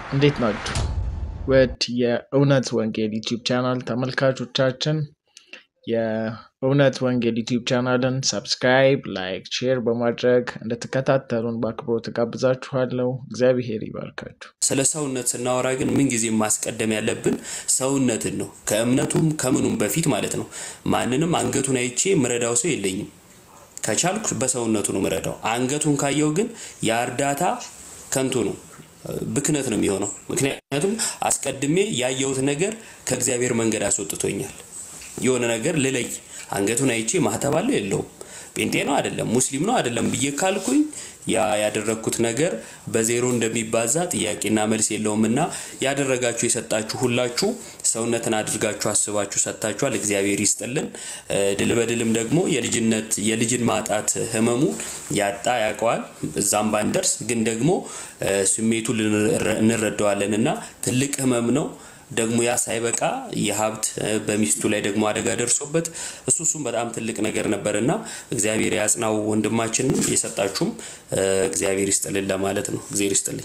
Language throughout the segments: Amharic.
እንዴት ናችሁ? ውድ የእውነት ወንጌል ዩቲዩብ ቻናል ተመልካቾቻችን የእውነት ወንጌል ዩቲዩብ ቻናልን ሰብስክራይብ፣ ላይክ፣ ሼር በማድረግ እንድትከታተሉን በአክብሮት ጋብዛችኋለሁ። እግዚአብሔር ይባርካችሁ። ስለ ሰውነት ስናወራ ግን ምንጊዜ ማስቀደም ያለብን ሰውነትን ነው። ከእምነቱም ከምኑም በፊት ማለት ነው። ማንንም አንገቱን አይቼ ምረዳው ሰው የለኝም። ከቻልኩ በሰውነቱ ነው ምረዳው። አንገቱን ካየው ግን የእርዳታ ከንቱ ነው፣ ብክነት ነው የሚሆነው። ምክንያቱም አስቀድሜ ያየሁት ነገር ከእግዚአብሔር መንገድ አስወጥቶኛል። የሆነ ነገር ልለይ አንገቱን አይቼ ማህተብ አለው የለውም፣ ጴንጤ ነው አይደለም፣ ሙስሊም ነው አይደለም ብዬ ካልኩኝ ያ ያደረግኩት ነገር በዜሮ እንደሚባዛ ጥያቄና መልስ የለውም እና ያደረጋችሁ የሰጣችሁ ሁላችሁ ሰውነትን አድርጋችሁ አስባችሁ ሰጥታችኋል። እግዚአብሔር ይስጥልን። ድል በድልም ደግሞ የልጅነት የልጅን ማጣት ህመሙ ያጣ ያውቀዋል። እዛም ባንደርስ ግን ደግሞ ስሜቱ እንረዳዋለን እና ትልቅ ህመም ነው። ደግሞ ያ ሳይበቃ የሀብት በሚስቱ ላይ ደግሞ አደጋ ደርሶበት እሱ እሱም በጣም ትልቅ ነገር ነበር እና እግዚአብሔር ያጽናው ወንድማችን። የሰጣችሁም እግዚአብሔር ይስጥልን ለማለት ነው። እግዚአብሔር ይስጥልኝ።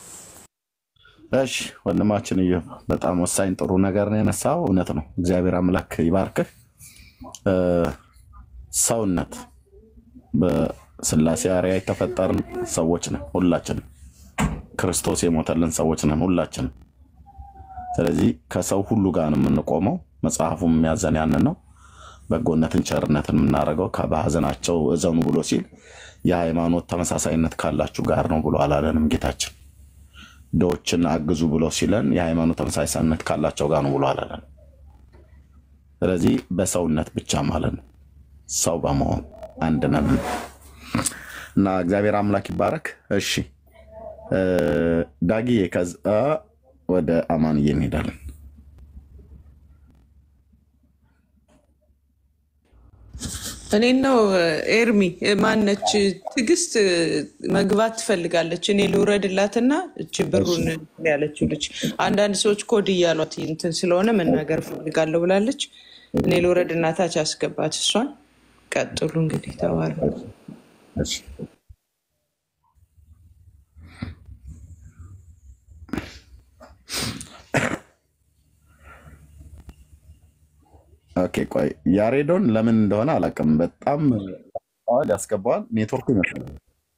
እሺ ወንድማችን እዩ በጣም ወሳኝ ጥሩ ነገር ነው የነሳው። እውነት ነው። እግዚአብሔር አምላክ ይባርክህ። ሰውነት በስላሴ አርአያ የተፈጠርን ሰዎች ነን ሁላችንም። ክርስቶስ የሞተልን ሰዎች ነን ሁላችንም። ስለዚህ ከሰው ሁሉ ጋር ነው የምንቆመው። መጽሐፉም የሚያዘን ያንን ነው። በጎነትን ቸርነትን የምናደርገው በሐዘናቸው እዘኑ ብሎ ሲል የሃይማኖት ተመሳሳይነት ካላችሁ ጋር ነው ብሎ አላለንም ጌታችን። ድሆችን አግዙ ብሎ ሲለን የሃይማኖት ተመሳሳይነት ካላቸው ጋር ነው ብሎ አላለንም። ስለዚህ በሰውነት ብቻ ማለት ነው ሰው በመሆን አንድ ነን እና እግዚአብሔር አምላክ ይባረክ። እሺ ዳጊዬ ከዛ ወደ አማንዬ እንሄዳለን። እኔ ነው ኤርሚ ማነች ትዕግስት መግባት ትፈልጋለች። እኔ ልውረድላትና እች ብሩን ያለችው ልጅ አንዳንድ ሰዎች ኮድ እያሏት እንትን ስለሆነ መናገር ፈልጋለሁ ብላለች። እኔ ልውረድና ታች አስገባት እሷን። ቀጥሉ እንግዲህ ተባለ። ኦኬ ቆይ ያሬዶን ለምን እንደሆነ አላውቅም። በጣም አዋል ያስገባዋል። ኔትወርኩ ይመስላል።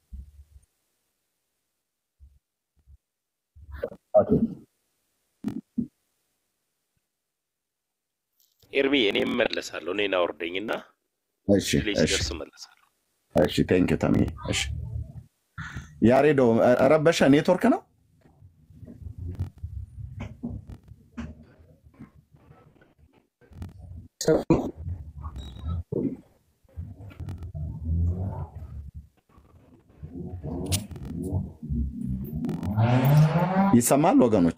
ኤርሚ እኔ እመለሳለሁ። እኔን አውርደኝና እሺ ፕሌስ እሺ ደርስ እመለሳለሁ። እሺ ቴንክ ዩ ተምዬ። እሺ ያሬዶ ረበሸ ኔትወርክ ነው። ይሰማል ወገኖች?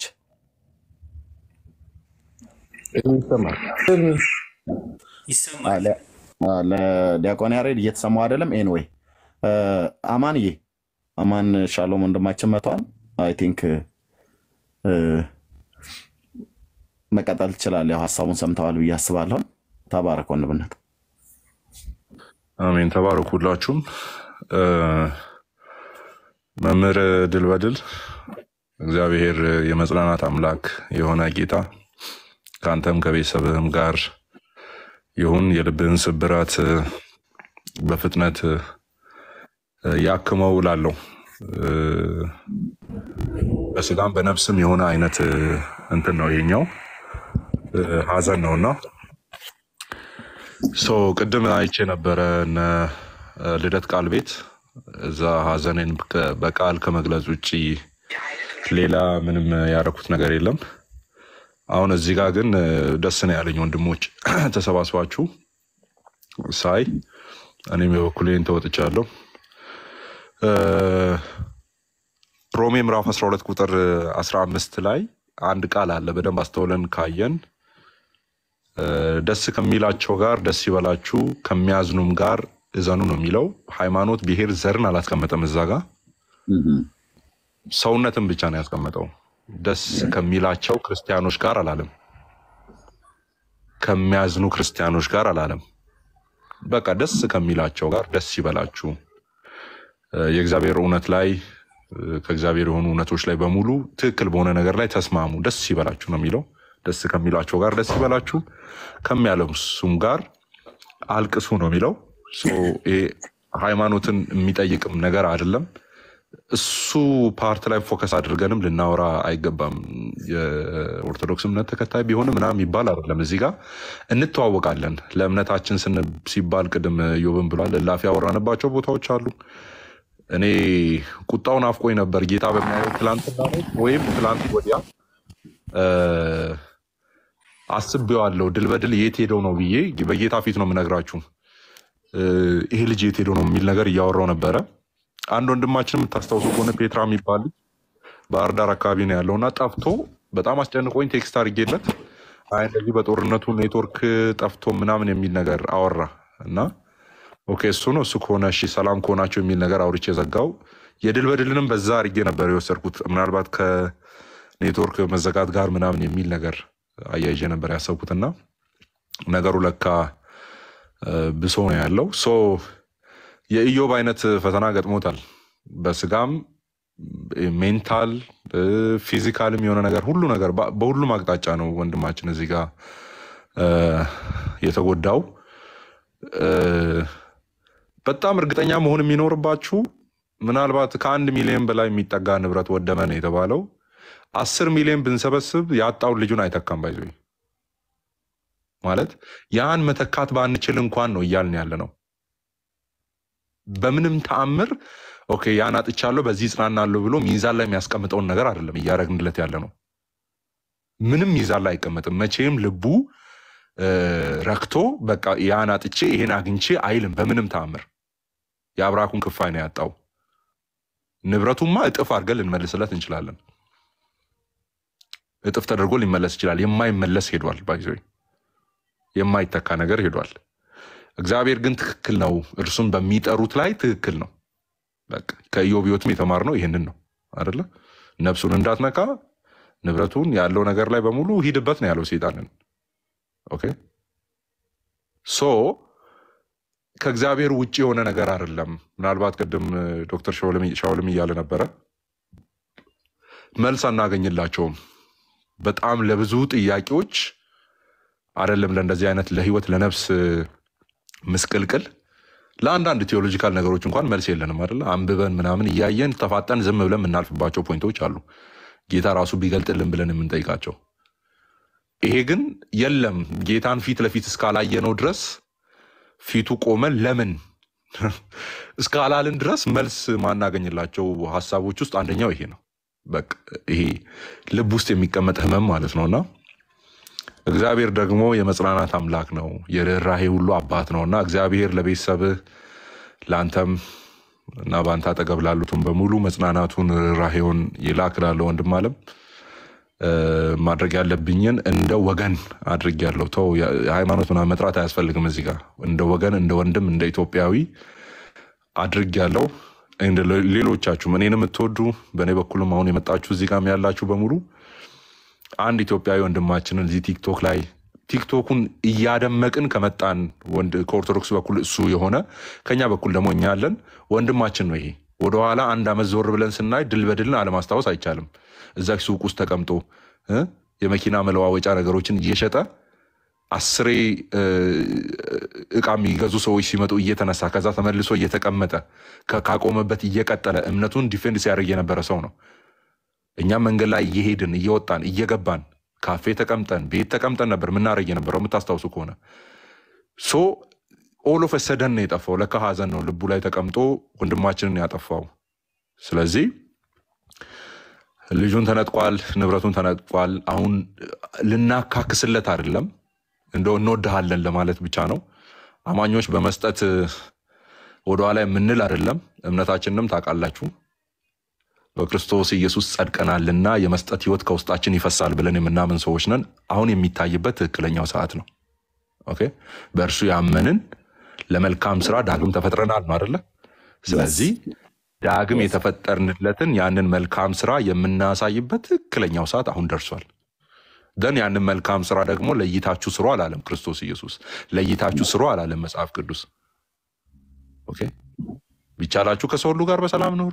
ይሰማል። ለዲያቆን ያሬድ እየተሰማው አይደለም። ኤንዌይ አማንዬ አማን ሻሎም ወንድማችን መቷል። አይ ቲንክ መቀጠል ትችላለህ። ያው ሀሳቡን ሰምተዋል ብዬ አስባለሁ። ተባረክ ወንድምነት። አሜን። ተባረኩ ሁላችሁም። መምህር ድል በድል እግዚአብሔር የመጽናናት አምላክ የሆነ ጌታ ከአንተም ከቤተሰብህም ጋር ይሁን። የልብህን ስብራት በፍጥነት ያክመው እላለሁ። በስጋም በነፍስም የሆነ አይነት እንትን ነው ይሄኛው ሀዘን ነውና ሶ ቅድም አይቼ ነበረ እነ ልደት ቃል ቤት እዛ ሀዘኔን በቃል ከመግለጽ ውጭ ሌላ ምንም ያደረኩት ነገር የለም። አሁን እዚህ ጋር ግን ደስ ነው ያለኝ ወንድሞች ተሰባስባችሁ ሳይ እኔም የበኩሌን ተወጥቻለሁ። ሮሜ ምዕራፍ 12 ቁጥር 15 ላይ አንድ ቃል አለ። በደንብ አስተውለን ካየን ደስ ከሚላቸው ጋር ደስ ይበላችሁ፣ ከሚያዝኑም ጋር እዘኑ ነው የሚለው። ሃይማኖት፣ ብሔር፣ ዘርን አላስቀመጠም እዛ ጋር ሰውነትን ብቻ ነው ያስቀመጠው። ደስ ከሚላቸው ክርስቲያኖች ጋር አላለም። ከሚያዝኑ ክርስቲያኖች ጋር አላለም። በቃ ደስ ከሚላቸው ጋር ደስ ይበላችሁ፣ የእግዚአብሔር እውነት ላይ እ፣ ከእግዚአብሔር የሆኑ እውነቶች ላይ በሙሉ ትክክል በሆነ ነገር ላይ ተስማሙ፣ ደስ ይበላችሁ ነው የሚለው። ደስ ከሚላቸው ጋር ደስ ይበላችሁ፣ ከሚያለቅሱም ጋር አልቅሱ ነው የሚለው። ሶ ይሄ ሃይማኖትን የሚጠይቅም ነገር አይደለም። እሱ ፓርት ላይ ፎከስ አድርገንም ልናወራ አይገባም። የኦርቶዶክስ እምነት ተከታይ ቢሆንም ምናምን ይባል አይደለም። እዚህ ጋር እንተዋወቃለን። ለእምነታችን ስን ሲባል ቅድም ዮብን ብሏል። እላፊ ያወራንባቸው ቦታዎች አሉ። እኔ ቁጣውን አፍቆኝ ነበር ጌታ በሚያየው ትላንትና ነው ወይም ትላንት ወዲያ እ፣ አስቤዋለሁ። ድል በድል የት ሄደው ነው ብዬ በጌታ ፊት ነው የምነግራችሁ። እ፣ ይሄ ልጅ የት ሄዶ ነው የሚል ነገር እያወራው ነበረ። አንድ ወንድማችን የምታስታውሱ ከሆነ ፔትራ የሚባል ልጅ ባህር ዳር አካባቢ ነው ያለው እና ጠፍቶ በጣም አስጨንቆኝ ቴክስት አድርጌለት አይ እንደዚህ በጦርነቱ ኔትወርክ ጠፍቶ ምናምን የሚል ነገር አወራ እና ኦኬ እሱ ነው እሱ ከሆነ እሺ ሰላም ከሆናቸው የሚል ነገር አውርቼ ዘጋው። የድል በድልንም በዛ አድርጌ ነበር የወሰድኩት ምናልባት ከኔትወርክ መዘጋት ጋር ምናምን የሚል ነገር አያይዤ ነበር ያሰብኩትና ነገሩ ለካ እ፣ ብሶ ነው ያለው ሶ የኢዮብ አይነት ፈተና ገጥሞታል። በስጋም ሜንታል ፊዚካልም የሆነ ነገር ሁሉ ነገር በ- በሁሉም አቅጣጫ ነው ወንድማችን እዚህ ጋር እ፣ የተጎዳው። እ፣ በጣም እርግጠኛ መሆን የሚኖርባችሁ ምናልባት ከአንድ ሚሊዮን በላይ የሚጠጋ ንብረት ወደመ ነው የተባለው። አስር ሚሊዮን ብንሰበስብ ያጣውን ልጁን አይተካም። ባይዞ ማለት ያን መተካት ባንችል እንኳን ነው እያልን ያለ ነው። በምንም ተአምር ኦኬ ያን አጥቻለሁ በዚህ ጽናናለሁ ብሎ ሚዛን ላይ የሚያስቀምጠውን ነገር አይደለም እያደረግንለት ያለ ነው። ምንም ሚዛን ላይ አይቀመጥም። መቼም ልቡ እ፣ ረክቶ በቃ ያን አጥቼ ይሄን አግኝቼ አይልም። በምንም ተአምር የአብራኩን ክፋይ ነው ያጣው። ንብረቱማ እጥፍ አድርገን ልንመልስለት እንችላለን። እጥፍ ተደርጎ ሊመለስ ይችላል። የማይመለስ ሄዷል። ባይዞ የማይተካ ነገር ሄዷል። እግዚአብሔር ግን ትክክል ነው። እርሱም በሚጠሩት ላይ ትክክል ነው። በቃ ከኢዮብ ሕይወትም የተማርነው ይህንን ነው አደለ? ነፍሱን እንዳትነካ ንብረቱን ያለው ነገር ላይ በሙሉ ሂድበት ነው ያለው ሴጣንን። ኦኬ ሶ ከእግዚአብሔር ውጭ የሆነ ነገር አይደለም። ምናልባት ቅድም እ፣ ዶክተር ሻውልም ሻውልም እያለ ነበረ መልስ አናገኝላቸውም። በጣም ለብዙ ጥያቄዎች አይደለም ለእንደዚህ አይነት ለህይወት ለነፍስ እ፣ ምስቅልቅል ለአንዳንድ ቴዎሎጂካል ነገሮች እንኳን መልስ የለንም አይደለ? አንብበን ምናምን እያየን ተፋጠን ዝም ብለን የምናልፍባቸው ፖይንቶች አሉ። ጌታ ራሱ ቢገልጥልን ብለን የምንጠይቃቸው። ይሄ ግን የለም ጌታን ፊት ለፊት እስካላየነው ድረስ ፊቱ ቆመን ለምን እስካላልን ድረስ መልስ ማናገኝላቸው ሀሳቦች ውስጥ አንደኛው ይሄ ነው። በቃ ይሄ ልብ ውስጥ የሚቀመጥ ህመም ማለት ነውና እግዚአብሔር ደግሞ የመጽናናት አምላክ ነው፣ የርኅራሄ ሁሉ አባት ነው እና እግዚአብሔር ለቤተሰብህ ለአንተም እና በአንተ አጠገብ ላሉትም በሙሉ መጽናናቱን ርኅራሄውን ይላክ እላለሁ። ወንድም አለም እ፣ ማድረግ ያለብኝን እንደ ወገን አድርጌያለሁ። ተው የ- ሃይማኖት ምናምን መጥራት አያስፈልግም። እዚህ ጋር እንደ ወገን፣ እንደ ወንድም፣ እንደ ኢትዮጵያዊ አድርጌያለሁ። እንደ ሌ- ሌሎቻችሁም እኔን የምትወዱ በእኔ በኩልም አሁን የመጣችሁ እዚህ ጋር ያላችሁ በሙሉ አንድ ኢትዮጵያዊ ወንድማችንን እዚህ ቲክቶክ ላይ ቲክቶኩን እያደመቅን ከመጣን ወንድ ከኦርቶዶክስ በኩል እሱ የሆነ ከኛ በኩል ደግሞ እኛ ያለን ወንድማችን ነው። ይሄ ወደኋላ አንድ ዓመት ዞር ብለን ስናይ ድል በድልን አለማስታወስ አይቻልም። እዛ ሱቅ ውስጥ ተቀምጦ እ የመኪና መለዋወጫ ነገሮችን እየሸጠ አስሬ እ፣ እቃ የሚገዙ ሰዎች ሲመጡ እየተነሳ ከዛ ተመልሶ እየተቀመጠ ከ- ካቆመበት እየቀጠለ እምነቱን ዲፌንድ ሲያደርግ የነበረ ሰው ነው። እኛም መንገድ ላይ እየሄድን እየወጣን እየገባን ካፌ ተቀምጠን ቤት ተቀምጠን ነበር ምናደርግ የነበረው የምታስታውሱ ከሆነ ሶ ኦል ኦፍ ሰደን ነው የጠፋው። ለካ ሀዘን ነው ልቡ ላይ ተቀምጦ ወንድማችንን ያጠፋው። ስለዚህ ልጁን ተነጥቋል፣ ንብረቱን ተነጥቋል። አሁን ልናካክስለት አይደለም እንደው እንወድሃለን ለማለት ብቻ ነው። አማኞች በመስጠት ወደኋላ የምንል አይደለም። እምነታችንንም ታውቃላችሁ በክርስቶስ ኢየሱስ ጸድቀናልና የመስጠት ህይወት ከውስጣችን ይፈሳል ብለን የምናምን ሰዎች ነን። አሁን የሚታይበት ትክክለኛው ሰዓት ነው። ኦኬ በእርሱ ያመንን ለመልካም ስራ ዳግም ተፈጥረናል ነው አደለ? ስለዚህ ዳግም የተፈጠርንለትን ያንን መልካም ስራ የምናሳይበት ትክክለኛው ሰዓት አሁን ደርሷል። ደን ያንን መልካም ስራ ደግሞ ለይታችሁ ስሩ አላለም ክርስቶስ ኢየሱስ። ለይታችሁ ስሩ አላለም መጽሐፍ ቅዱስ። ኦኬ ቢቻላችሁ ከሰው ሁሉ ጋር በሰላም ኑሩ፣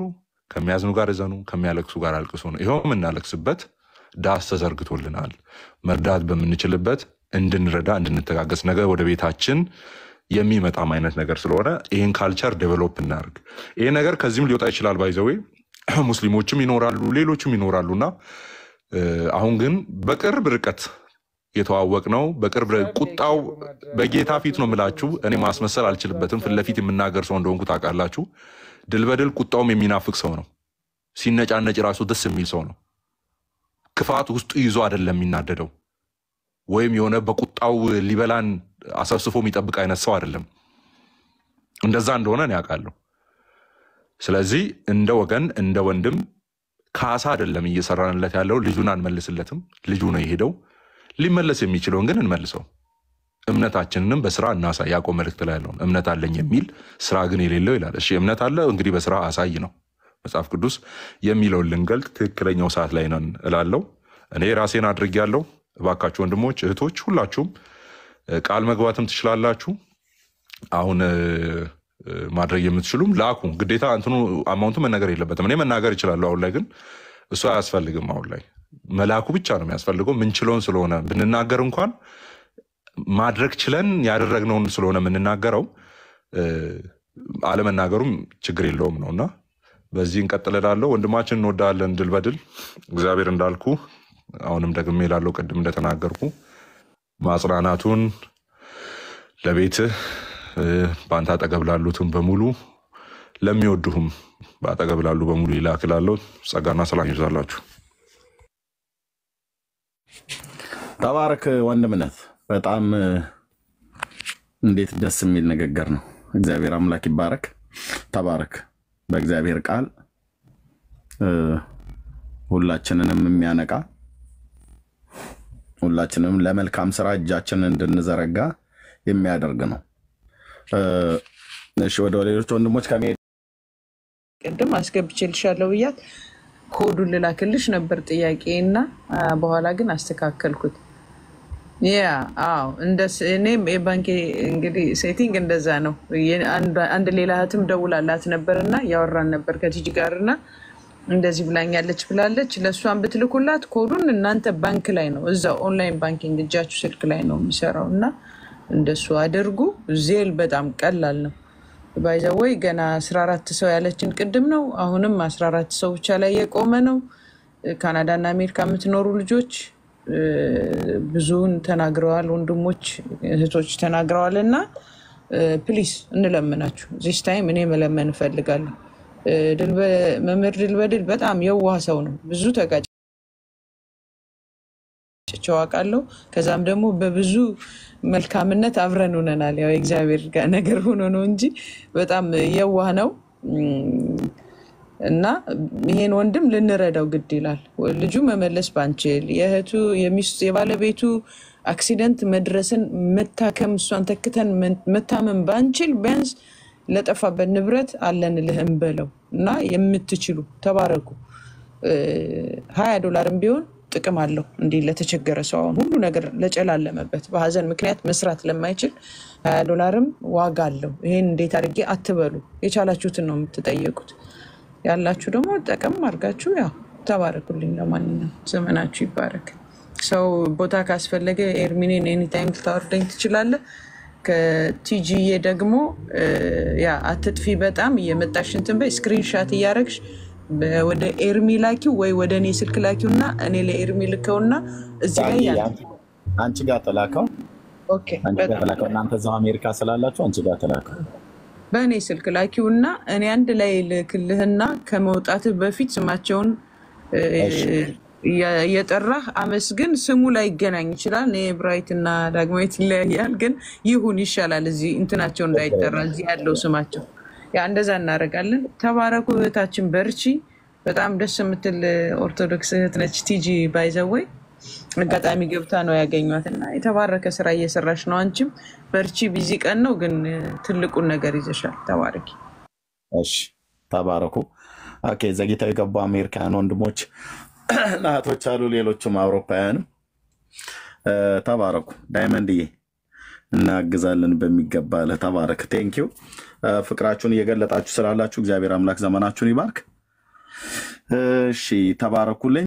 ከሚያዝኑ ጋር እዘኑ፣ ከሚያለቅሱ ጋር አልቅሱ ነው። ይኸው የምናለቅስበት ዳስ ተዘርግቶልናል። መርዳት በምንችልበት እንድንረዳ እንድንተጋገዝ፣ ነገ ወደ ቤታችን የሚመጣም አይነት ነገር ስለሆነ ይህን ካልቸር ዴቨሎፕ እናርግ። ይህ ነገር ከዚህም ሊወጣ ይችላል። ባይዘዌ ሙስሊሞችም ይኖራሉ፣ ሌሎችም ይኖራሉና እ፣ አሁን ግን በቅርብ ርቀት የተዋወቅ ነው። በቅርብ ር- ቁጣው በጌታ ፊት ነው የምላችሁ። እኔ ማስመሰል አልችልበትም። ፊት ለፊት የምናገር ሰው እንደሆንኩ ታውቃላችሁ። ድል በድል ቁጣውም የሚናፍቅ ሰው ነው። ሲነጫነጭ ራሱ ደስ የሚል ሰው ነው። ክፋት ውስጡ ይዞ አይደለም የሚናደደው፣ ወይም የሆነ በቁጣው ሊበላን አሰብስፎ የሚጠብቅ አይነት ሰው አይደለም። እንደዛ እንደሆነ እኔ አውቃለሁ። ስለዚህ እንደ ወገን እንደ ወንድም ካሳ አይደለም እየሰራንለት ያለው። ልጁን አንመልስለትም። ልጁ ነው የሄደው። ሊመለስ የሚችለውን ግን እንመልሰው። እምነታችንንም በስራ እናሳይ። ያዕቆብ መልእክት ላይ ያለውን እምነት አለኝ የሚል ስራ ግን የሌለው ይላል። እሺ እምነት አለ እንግዲህ በስራ አሳይ ነው መጽሐፍ ቅዱስ የሚለውን ልንገልጥ ትክክለኛው ሰዓት ላይ ነን እላለሁ። እኔ ራሴን አድርጌያለሁ። እባካችሁ ወንድሞች እህቶች፣ ሁላችሁም እ፣ ቃል መግባትም ትችላላችሁ። አሁን እ፣ እ፣ ማድረግ የምትችሉም ላኩ። ግዴታ እንትኑ አማውንቱ መናገር የለበትም። እኔ መናገር ይችላለሁ። አሁን ላይ ግን እሱ አያስፈልግም። አሁን ላይ መላኩ ብቻ ነው የሚያስፈልገው። ምንችለውን ስለሆነ ብንናገር እንኳን ማድረግ ችለን ያደረግነውን ስለሆነ የምንናገረው እ፣ አለመናገሩም ችግር የለውም ነው እና በዚህ እንቀጥል እላለሁ። ወንድማችን እንወዳለን። ድል በድል እግዚአብሔር እንዳልኩ አሁንም ደግሜ እላለሁ፣ ቅድም እንደተናገርኩ ማጽናናቱን ለቤትህ እ፣ በአንተ አጠገብ ላሉትም በሙሉ ለሚወዱህም በአጠገብ ላሉ በሙሉ ይላክላለሁ። ጸጋና ሰላም ይብዛላችሁ። ተባረክ ወንድምነት። በጣም እ፣ እንዴት ደስ የሚል ንግግር ነው። እግዚአብሔር አምላክ ይባረክ። ተባረክ። በእግዚአብሔር ቃል እ፣ ሁላችንንም የሚያነቃ ሁላችንም ለመልካም ስራ እጃችንን እንድንዘረጋ የሚያደርግ ነው። እ፣ እሺ ወደ ሌሎች ወንድሞች ከመሄድ ቅድም አስገብቼልሻለሁ ብያት ኮዱን ልላክልሽ ነበር ጥያቄ እና አ፣ በኋላ ግን አስተካከልኩት። ያ አዎ፣ እንደ ስ- እኔም የባንኬ እንግዲህ ሴቲንግ እንደዛ ነው። የ- አንድ- አንድ ሌላ እህትም ደውላላት ነበር እና ያወራን ነበር ከቲጂ ጋር እና እንደዚህ ብላኛለች ብላለች። ለእሷን ብትልኩላት ኮዱን እናንተ ባንክ ላይ ነው እዛው ኦንላይን ባንኪንግ እጃችሁ ስልክ ላይ ነው የሚሰራው እና እንደሱ አድርጉ። ዜል በጣም ቀላል ነው። ባይዘወይ ገና 14 ሰው ያለችን ቅድም ነው። አሁንም 14 ሰው ብቻ ላይ የቆመ ነው። ካናዳና አሜሪካ የምትኖሩ ልጆች እ፣ ብዙውን ተናግረዋል፣ ወንድሞች እህቶች ተናግረዋል። እና ፕሊስ እንለምናችሁ ዚስ ታይም እኔ መለመን እፈልጋለሁ። እ፣ ድልበ- መምህር ድልበድል በጣም የዋህ ሰው ነው። ብዙ ተጋጭ ቸው አውቃለሁ። ከዛም ደግሞ በብዙ መልካምነት አብረን ሆነናል። ያው የእግዚአብሔር ጋር ነገር ሆኖ ነው እንጂ በጣም የዋህ ነው እም፣ እና ይሄን ወንድም ልንረዳው ግድ ይላል። ልጁ መመለስ ባንችል የእህቱ የሚስቱ የባለቤቱ አክሲደንት መድረስን መታከም እሷን ተክተን መታመም ባንችል ቢያንስ ለጠፋበት ንብረት አለን ልህም በለው እና የምትችሉ ተባረኩ። ሀያ ዶላርም ቢሆን ጥቅም አለው። እንዲህ ለተቸገረ ሰው አሁን ሁሉ ነገር ለጨላለመበት በሀዘን ምክንያት መስራት ለማይችል ሀያ ዶላርም ዋጋ አለው። ይሄን እንዴት አድርጌ አትበሉ። የቻላችሁትን ነው የምትጠየቁት። ያላችሁ ደግሞ ጠቀም አድርጋችሁ ያው ተባረኩልኝ። ለማንኛውም ዘመናችሁ ይባረክ። ሰው ቦታ ካስፈለገ ኤርሚኔን ኤኒታይም ልታወርደኝ ትችላለህ። ከቲጂዬ ደግሞ እ፣ ያ አትጥፊ በጣም እየመጣሽ እንትን በይ ስክሪንሻት እያደረግሽ በ- ወደ ኤርሚ ላኪው ወይ ወደ እኔ ስልክ ላኪው እና እኔ ለኤርሚ ልከውና እዚህ ላይ ዳጊ፣ ያ- አንቺ- አንቺ ጋር ተላከው ኦኬ አንቺ ጋር በጣም ተላከው። እናንተ እዛው አሜሪካ ስላላችሁ አንቺ ጋር ተላከው። በእኔ ስልክ ላኪውና እኔ አንድ ላይ ልክልህና ከመውጣትህ በፊት ስማቸውን እ፣ እሺ። እያ- እየጠራህ አመስግን። ስሙ ላይ ይገናኝ ይችላል። እኔ ብራይት እና ዳግማዊት ይለያያል፣ ግን ይሁን ይሻላል። እዚህ እንትናቸው እንዳይጠራ እዚህ ያለው ስማቸው ያ እንደዛ እናደርጋለን። ተባረኩ። እህታችን በርቺ። በጣም ደስ የምትል ኦርቶዶክስ እህት ነች። ቲጂ ባይዘወይ አጋጣሚ ገብታ ነው ያገኟት እና የተባረከ ስራ እየሰራች ነው። አንቺም በርቺ። ቢዚ ቀን ነው ግን እ፣ ትልቁን ነገር ይዘሻል። ተባረኪ። እሺ ተባረኩ። ኦኬ ዘግይተው የገቡ አሜሪካውያን ወንድሞች እህቶች አሉ፣ ሌሎችም አውሮፓውያንም እ፣ ተባረኩ። ዳይመንድዬ እናግዛለን በሚገባ ለህ ተባረክ። ቴንኪው ፍቅራችሁን እየገለጣችሁ ስላላችሁ እግዚአብሔር አምላክ ዘመናችሁን ይባርክ። እሺ ተባረኩልኝ።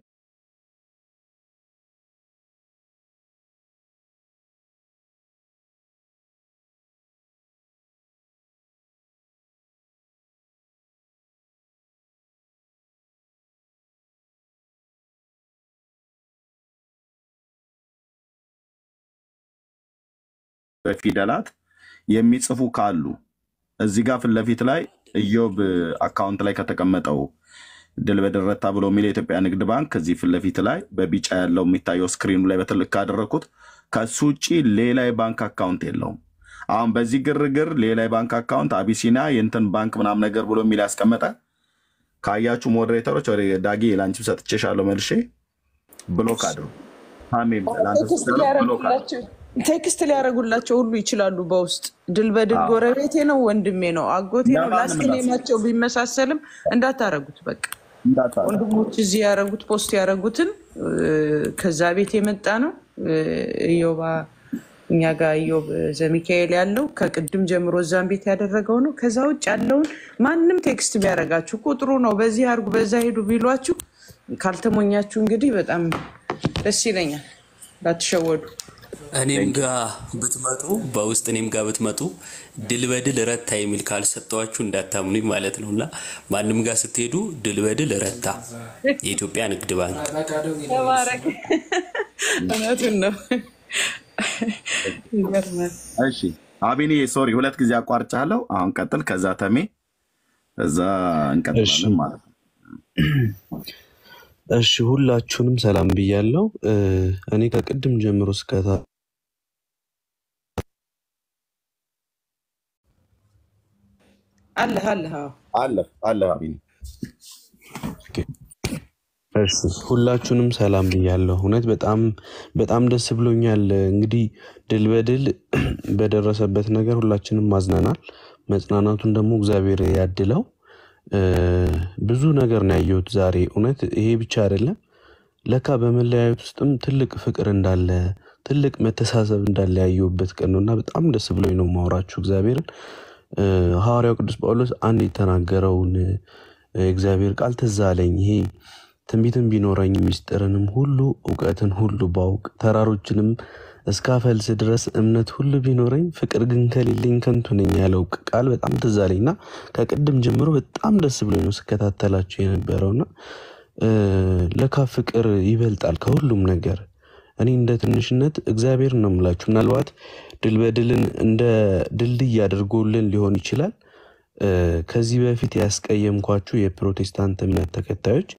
በፊደላት የሚጽፉ ካሉ እዚህ ጋር ፊት ለፊት ላይ ኢዮብ አካውንት ላይ ከተቀመጠው ድል በድል ረታ ብሎ የሚል የኢትዮጵያ ንግድ ባንክ እዚህ ፊት ለፊት ላይ በቢጫ ያለው የሚታየው ስክሪኑ ላይ በትልቅ ካደረግኩት ከሱ ውጭ ሌላ የባንክ አካውንት የለውም። አሁን በዚህ ግርግር ሌላ የባንክ አካውንት አቢሲና የእንትን ባንክ ምናምን ነገር ብሎ የሚል ያስቀመጠ ካያችሁ ሞዴሬተሮች ወደ ዳጊ ላንቺም ሰጥቼሻለሁ መልሼ ብሎክ አድርጉ። አሜን ለአንተ ቴክስት ስትለው ብሎክ አድርጉ። ሊያረጉላቸው ቴክስት ሊያደርጉላቸው ሁሉ ይችላሉ። በውስጥ ድል በድል አዎ። ጎረቤቴ ነው፣ ወንድሜ ነው፣ አጎቴ ነው። ለማንም ላስት እንዳትሰጡ ኔማቸው ቢመሳሰልም እንዳታረጉት። በቃ እንዳታረጉ። ወንድሞች እዚህ ያረጉት ፖስት ያረጉትን እ፣ ከዛ ቤት የመጣ ነው። እ፣ ኢዮባ እኛ ጋር ኢዮብ ዘሚካኤል ያለው ከቅድም ጀምሮ እዛም ቤት ያደረገው ነው። ከዛ ውጭ ያለውን ማንም ቴክስት ቢያደርጋችሁ ቁጥሩ ነው በዚህ አርጉ በዛ ሄዱ ቢሏችሁ ካልተሞኛችሁ እንግዲህ በጣም ደስ ይለኛል። እንዳትሸወዱ። እኔም ጋ ብትመጡ በውስጥ እኔም ጋ ብትመጡ ድል በድል ረታ የሚል ካልሰጠዋችሁ እንዳታምኑኝ ማለት ነው። እና ማንም ጋር ስትሄዱ ድል በድል ረታ የኢትዮጵያ ንግድ ባንክ ተባረክ። እውነቱን ነው። ይገርማል። እሺ አቢኒ ሶሪ ሁለት ጊዜ አቋርጫለሁ። አሁን ቀጥል። ከዛ ተሜ እዛ እሺ እንቀጥላለን ማለት ነው። እሺ ሁላችሁንም ሰላም ብያለሁ። እ፣ እኔ ከቅድም ጀምሮ እስከታ አለህ አለህ። አዎ። አለ አለ አቢኒ እሺ ሁላችሁንም ሰላም ብያለሁ። እውነት በጣም በጣም ደስ ብሎኛል። እንግዲህ ድል በድል በደረሰበት ነገር ሁላችንም ማዝነናል። መጽናናቱን ደግሞ እግዚአብሔር ያድለው። እ፣ ብዙ ነገር ነው ያየሁት ዛሬ። እውነት ይሄ ብቻ አይደለም፣ ለካ በመለያየት ውስጥም ትልቅ ፍቅር እንዳለ ትልቅ መተሳሰብ እንዳለ ያየሁበት ቀን ነው እና በጣም ደስ ብሎኝ ነው ማውራችሁ እግዚአብሔርን። እ፣ ሐዋርያው ቅዱስ ጳውሎስ አንድ የተናገረውን እ፣ የእግዚአብሔር ቃል ትዝ አለኝ። ይሄ ትንቢትን ቢኖረኝ ምስጢርንም ሁሉ እውቀትን ሁሉ ባውቅ ተራሮችንም እስካፈልስ ድረስ እምነት ሁሉ ቢኖረኝ ፍቅር ግን ከሌለኝ ከንቱ ነኝ ያለው ቃል በጣም ትዝ አለኝ እና ከቅድም ጀምሮ በጣም ደስ ብሎኝ ነው ስከታተላቸው የነበረውና እ፣ ለካ ፍቅር ይበልጣል ከሁሉም ነገር። እኔ እንደ ትንሽነት እግዚአብሔር ነው የምላችሁ። ምናልባት ድል በድልን እንደ ድልድይ አድርጎልን ሊሆን ይችላል። እ፣ ከዚህ በፊት ያስቀየምኳችሁ የፕሮቴስታንት እምነት ተከታዮች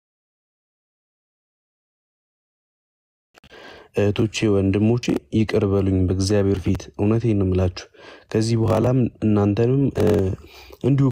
እህቶቼ፣ ወንድሞቼ ይቅር በሉኝ በእግዚአብሔር ፊት እውነቴን ነው የምላችሁ። ከዚህ በኋላም እናንተንም እ፣ እንዲሁ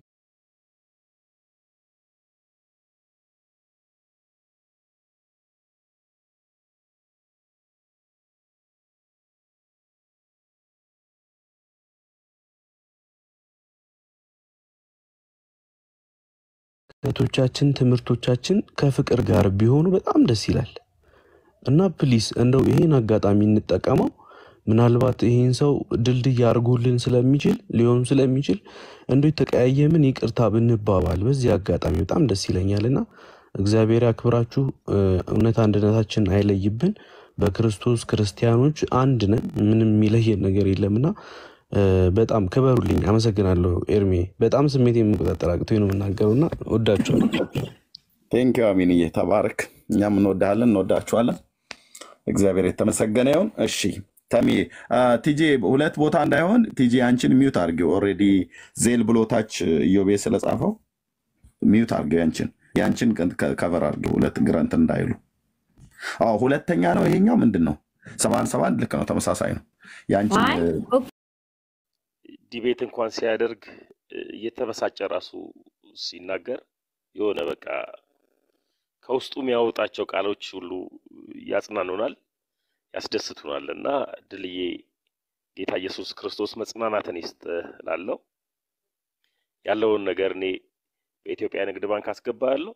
እህቶቻችን ትምህርቶቻችን ከፍቅር ጋር ቢሆኑ በጣም ደስ ይላል እና ፕሊስ እንደው ይሄን አጋጣሚ እንጠቀመው። ምናልባት ይሄን ሰው ድልድይ አድርጎልን ስለሚችል ሊሆን ስለሚችል እንዶ የተቀያየምን ይቅርታ ብንባባል በዚህ አጋጣሚ በጣም ደስ ይለኛል እና እግዚአብሔር ያክብራችሁ። እ፣ እውነት አንድነታችን አይለይብን። በክርስቶስ ክርስቲያኖች አንድ ነን። ምንም የሚለየን ነገር የለምና እ፣ በጣም ክበሩልኝ። አመሰግናለሁ። ኤርሜ በጣም ስሜት የመቆጣጠር አቅቶኝ ነው የምናገረው እና ወዳችኋለሁ። ቴንኪው አቢንዬ፣ ተባረክ። እኛም እንወዳለን፣ እንወዳችኋለን። እግዚአብሔር የተመሰገነ ይሁን። እሺ ተሚ ቲጂ ሁለት ቦታ እንዳይሆን ቲጂ አንቺን ሚዩት አድርጊው። ኦልሬዲ ዜል ብሎ ታች ኢዮቤ ስለጻፈው ሚዩት አድርጊው። ያንቺን ያንቺን ከቨር አድርጊው። ሁለት ግረንት እንዳይሉ። አዎ ሁለተኛ ነው ይሄኛው። ምንድን ነው ሰባን ሰባን ልክ ነው፣ ተመሳሳይ ነው። ያንቺን አይ ዲቤት እንኳን ሲያደርግ እየተበሳጨ ራሱ ሲናገር የሆነ በቃ ከውስጡ የሚያወጣቸው ቃሎች ሁሉ ያጽናኑናል፣ ያስደስቱናል። እና ድልዬ ጌታ ኢየሱስ ክርስቶስ መጽናናትን ይስጥ ላለው ያለውን ነገር እኔ በኢትዮጵያ ንግድ ባንክ አስገባለሁ።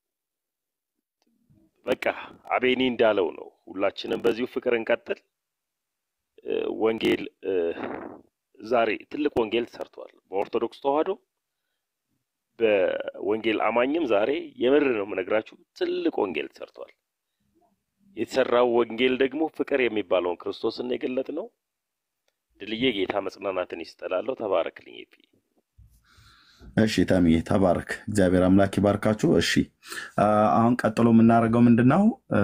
በቃ አቤኒ እንዳለው ነው። ሁላችንም በዚሁ ፍቅር እንቀጥል። እ፣ ወንጌል እ፣ ዛሬ ትልቅ ወንጌል ተሰርቷል። በኦርቶዶክስ ተዋህዶ በወንጌል አማኝም ዛሬ የምር ነው የምነግራችሁ ትልቅ ወንጌል ተሰርቷል። የተሰራው ወንጌል ደግሞ ፍቅር የሚባለውን ክርስቶስን የገለጥ ነው። ድልዬ ጌታ መጽናናትን ይስጠላለሁ። ተባረክልኝ ኤፒ። እሺ ተምዬ ተባረክ። እግዚአብሔር አምላክ ይባርካችሁ። እሺ አ፣ አሁን ቀጥሎ የምናደርገው ምንድን ነው? እ፣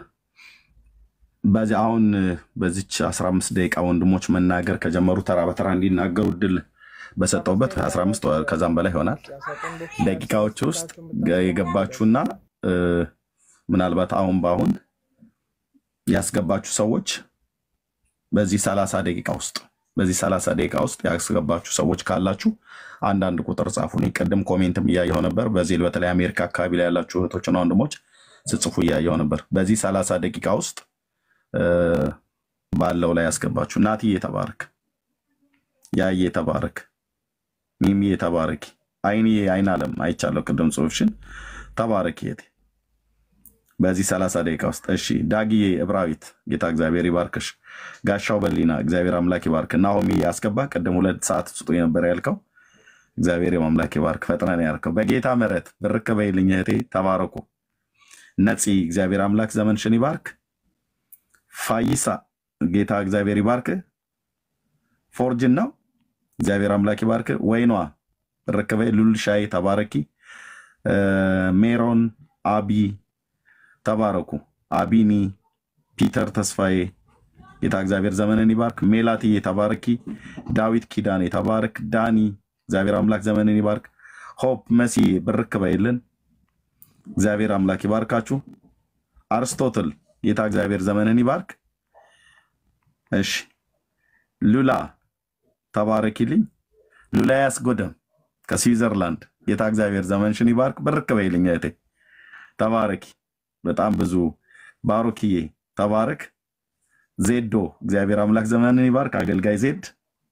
በዚህ አሁን በዚች 15 ደቂቃ ወንድሞች መናገር ከጀመሩ ተራ በተራ እንዲናገሩ እድል በሰጠውበት 15 ወ- ከዛም በላይ ይሆናል ደቂቃዎች ውስጥ ገ- የገባችሁና እ፣ ምናልባት አሁን በአሁን ያስገባችሁ ሰዎች በዚህ 30 ደቂቃ ውስጥ በዚህ 30 ደቂቃ ውስጥ ያስገባችሁ ሰዎች ካላችሁ አንዳንድ ቁጥር ጻፉ። እኔ ቅድም ኮሜንትም እያየሁ ነበር። በዚህ በተለይ አሜሪካ አካባቢ ላይ ያላችሁ እህቶችና ወንድሞች ስጽፉ እያየሁ ነበር። በዚህ 30 ደቂቃ ውስጥ እ፣ ባለው ላይ ያስገባችሁ። ናትዬ ተባረክ፣ ያዬ ተባረክ፣ ሚሚዬ ተባረኪ፣ አይንዬ አይን አለም አይቻለሁ ቅድም ጽሁፍሽን ተባረኪ የቴ በዚህ 30 ደቂቃ ውስጥ እሺ። ዳግዬ እብራዊት ጌታ እግዚአብሔር ይባርክሽ። ጋሻው በሊና እግዚአብሔር አምላክ ይባርክ። ናሆሚ ያስገባ ቅድም ሁለት ሰዓት ስጡ የነበረ ያልከው እግዚአብሔር አምላክ ይባርክ። ፈጥነን ያልከው በጌታ ምሕረት ብርክ በይልኝ እህቴ ተባረኩ። ነፂ እግዚአብሔር አምላክ ዘመንሽን ይባርክ። ፋይሳ ጌታ እግዚአብሔር ይባርክ። ፎርጅን ነው እግዚአብሔር አምላክ ይባርክ። ወይኗ ብርክ በይ። ሉልሻይ ተባረኪ። እ፣ ሜሮን አቢ ተባረኩ። አቢኒ ፒተር ተስፋዬ ጌታ እግዚአብሔር ዘመንን ይባርክ። ሜላትዬ ተባረኪ። ዳዊት ኪዳኔ ተባረክ። ዳኒ እግዚአብሔር አምላክ ዘመንን ይባርክ። ሆፕ መሲ ብርክ በይልን እግዚአብሔር አምላክ ይባርካችሁ። አርስቶትል ጌታ እግዚአብሔር ዘመንን ይባርክ። እሺ ሉላ ተባረኪልኝ። ሉላ ያስጎደም ከስዊዘርላንድ ጌታ እግዚአብሔር ዘመንሽን ይባርክ። ብርክ በይልኝ እህቴ ተባረኪ። በጣም ብዙ ባሮክዬ ተባረክ። ዜዶ እግዚአብሔር አምላክ ዘመንን ይባርክ። አገልጋይ ዜድ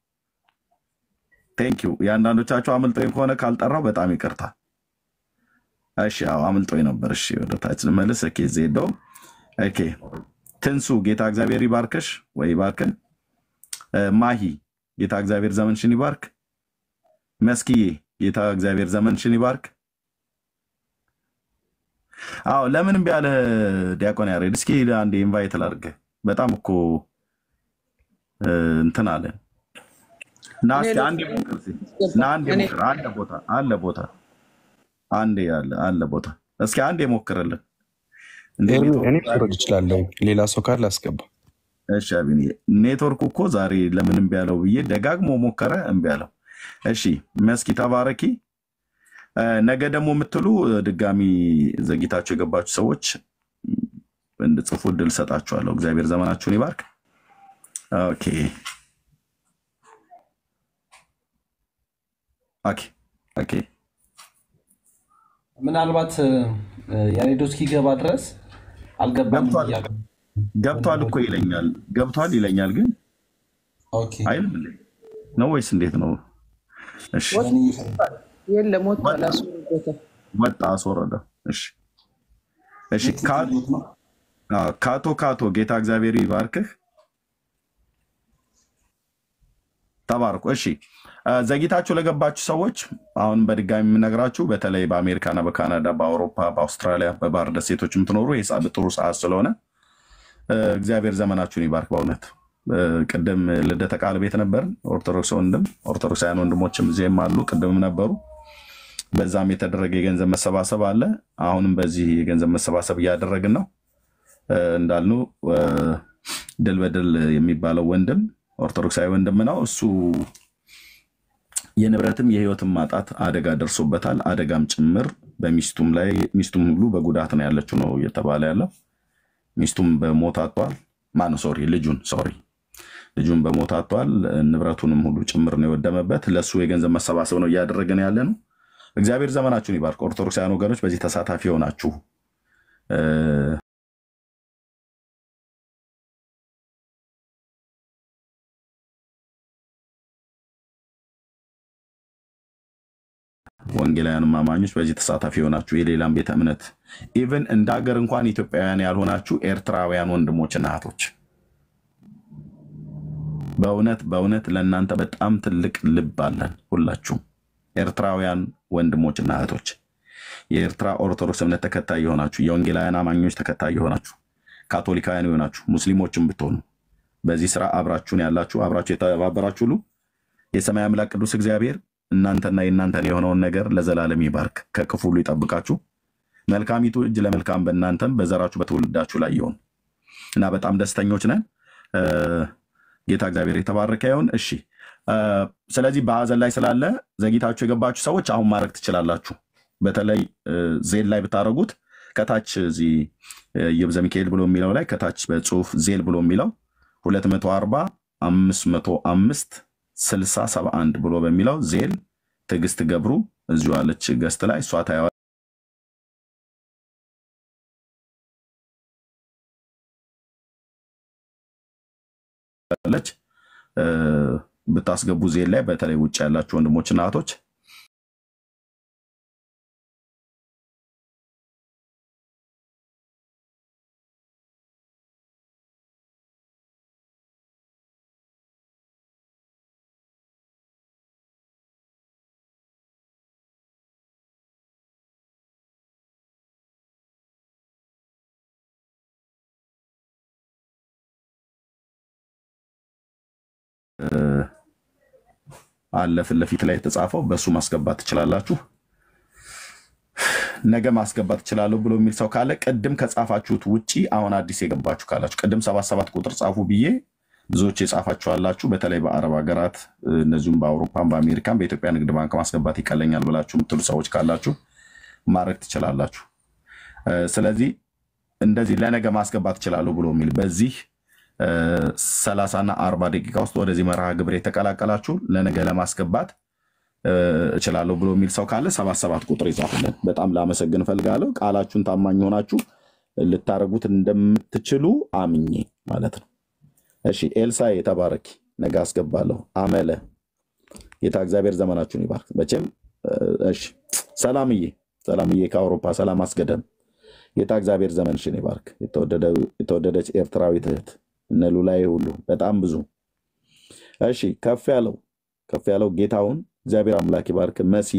ቴንክ ዩ። የአንዳንዶቻችሁ አምልጦኝ ከሆነ ካልጠራው በጣም ይቅርታ። እሺ አዎ አምልጦኝ ነበር። እሺ ወደ ታች ልመልስ። ኦኬ ዜዶ ኦኬ። ትንሱ ጌታ እግዚአብሔር ይባርክሽ ወይ ይባርክን። እ፣ ማሂ ጌታ እግዚአብሔር ዘመንሽን ይባርክ። መስኪዬ ጌታ እግዚአብሔር ዘመንሽን ይባርክ። አዎ ለምን እምቢ አለ ዲያቆን ያሬድ? እስኪ አንዴ ኢንቫይት ላድርግ። በጣም እኮ እ፣ እንትን አለ እና እኔ እስኪ አንዴ ሞክር እስኪ። እና አንዴ እኔ ሞክር። አለ ቦታ አለ ቦታ አንዴ አለ አለ ቦታ እስኪ አንዴ ሞክርልን። እንዴ ኤርሚ እኔ ኔትወርኩ ዛሬ መውረድ እችላለሁ። ሌላ ሰው ካለ አስገባ። እሺ አቢኒ ኔትወርኩ እኮ ዛሬ ለምን እምቢ አለው ብዬ ደጋግሞ ሞከረ፣ እምቢ አለው። እሺ መስኪ ተባረኪ። እ፣ ነገ ደግሞ የምትሉ እ፣ ድጋሚ ዘግይታችሁ የገባችሁ ሰዎች እንድጽፉ እድል ሰጣችኋለሁ። እግዚአብሔር ዘመናችሁን ይባርክ። ኦኬ ኦኬ ኦኬ ምናልባት እ፣ ያሬዶ እስኪገባ ድረስ አልገባም ገብቷል እያለ ገብቷል እኮ ይለኛል ገብቷል ይለኛል፣ ግን ኦኬ አይልም እንዴ? ነው ወይስ እንዴት ነው? እሺ እኔ የለም ወጥቷል፣ ወጣ አስወርዶታል። ወጣ አስወረደው። እሺ እሺ ካ- ትቶት ነው። አዎ፣ ካቶ ካቶ ጌታ እግዚአብሔር ይባርክህ። ተባርኩ። እሺ አ፣ ዘግይታችሁ ለገባችሁ ሰዎች አሁን በድጋሚ የምነግራችሁ በተለይ በአሜሪካና በካናዳ በአውሮፓ በአውስትራሊያ በባህር ደሴቶች የምትኖሩ ይህ ሰዓት ጥሩ ሰዓት ስለሆነ እ፣ እግዚአብሔር ዘመናችሁን ይባርክ። በእውነት እ፣ ቅድም ልደተ ቃል ቤት ነበር ኦርቶዶክስ ወንድም ኦርቶዶክሳውያን ወንድሞችም እዚህም አሉ፣ ቅድምም ነበሩ። በዛም የተደረገ የገንዘብ መሰባሰብ አለ። አሁንም በዚህ የገንዘብ መሰባሰብ እያደረግን ነው። እ፣ እንዳልኑ እ፣ ድል በድል የሚባለው ወንድም ኦርቶዶክሳዊ ወንድም ነው። እሱ የንብረትም የሕይወትም ማጣት አደጋ ደርሶበታል። አደጋም ጭምር በሚስቱም ላይ ሚስቱም ሁሉ በጉዳት ነው ያለችው ነው እየተባለ ያለው። ሚስቱም በሞት አጥቷል። ማን ሶሪ ልጁን ሶሪ ልጁን በሞት አጥቷል። ንብረቱንም ሁሉ ጭምር ነው የወደመበት። ለእሱ የገንዘብ መሰባሰብ ነው እያደረገን ያለ ነው። እግዚአብሔር ዘመናችሁን ይባርክ። ኦርቶዶክሳውያን ወገኖች በዚህ ተሳታፊ የሆናችሁ እ፣ ወንጌላውያን አማኞች በዚህ ተሳታፊ የሆናችሁ የሌላም ቤተ እምነት ኢቨን እንደ ሀገር እንኳን ኢትዮጵያውያን ያልሆናችሁ ኤርትራውያን ወንድሞችና እህቶች በእውነት በእውነት ለእናንተ በጣም ትልቅ ልብ አለን። ሁላችሁም ኤርትራውያን ወንድሞችና እህቶች የኤርትራ ኦርቶዶክስ እምነት ተከታይ የሆናችሁ የወንጌላውያን አማኞች ተከታይ የሆናችሁ ካቶሊካውያን የሆናችሁ ሙስሊሞችም ብትሆኑ በዚህ ስራ አብራችሁን ያላችሁ አብራችሁ የተባበራችሁ ሁሉ የሰማይ አምላክ ቅዱስ እግዚአብሔር እናንተና የእናንተን የሆነውን ነገር ለዘላለም ይባርክ፣ ከክፉ ሁሉ ይጠብቃችሁ። መልካሚቱ እጅ ለመልካም በእናንተም በዘራችሁ በትውልዳችሁ ላይ ይሆን እና በጣም ደስተኞች ነን። እ፣ ጌታ እግዚአብሔር የተባረከ ይሁን። እሺ እ፣ ስለዚህ በሀዘን ላይ ስላለ ዘግይታችሁ የገባችሁ ሰዎች አሁን ማድረግ ትችላላችሁ። በተለይ እ፣ ዜል ላይ ብታደረጉት ከታች እዚህ እ፣ ይብዘ ሚካኤል ብሎ የሚለው ላይ ከታች በጽሁፍ ዜል ብሎ የሚለው 240 505 60 71 ብሎ በሚለው ዜል ትዕግስት ገብሩ እዚሁ አለች ገስት ላይ እሷ ታየዋለች። እ፣ ብታስገቡ ዜል ላይ በተለይ ውጭ ያላችሁ ወንድሞችና እህቶች እ፣ አለ ፊት ለፊት ላይ የተጻፈው በእሱ ማስገባት ትችላላችሁ። ነገ ማስገባት ትችላለሁ ብሎ የሚል ሰው ካለ ቅድም ከጻፋችሁት ውጪ አሁን አዲስ የገባችሁ ካላችሁ ቅድም ሰባት ሰባት ቁጥር ጻፉ ብዬ ብዙዎች የጻፋችሁ አላችሁ። በተለይ በአረብ ሀገራት እ፣ እነዚሁም በአውሮፓም በአሜሪካም በኢትዮጵያ ንግድ ባንክ ማስገባት ይቀለኛል ብላችሁ የምትሉ ሰዎች ካላችሁ ማድረግ ትችላላችሁ። እ፣ ስለዚህ እንደዚህ ለነገ ማስገባት ትችላለሁ ብሎ የሚል በዚህ ሰላሳና አርባ ደቂቃ ውስጥ ወደዚህ መርሃ ግብር የተቀላቀላችሁ ለነገ ለማስገባት እ፣ እችላለሁ ብሎ የሚል ሰው ካለ ሰባት ሰባት ቁጥር ይጻፍልን። በጣም ላመሰግን እፈልጋለሁ። ቃላችሁን ታማኝ ሆናችሁ ልታደርጉት እንደምትችሉ አምኜ ማለት ነው። እሺ ኤልሳዬ ተባረኪ። ነገ አስገባለሁ። አመለ ጌታ እግዚአብሔር ዘመናችሁን ይባርክ። መቼም እ፣ እሺ ሰላምዬ፣ ሰላምዬ ከአውሮፓ ሰላም አስገደም ጌታ እግዚአብሔር ዘመንሽን ይባርክ። የተወደደ- የተወደደች ኤርትራዊት እህት እነ ሉላዬ ሁሉ በጣም ብዙ እሺ ከፍ ያለው ከፍ ያለው ጌታውን እግዚአብሔር አምላክ ይባርክ። መሲ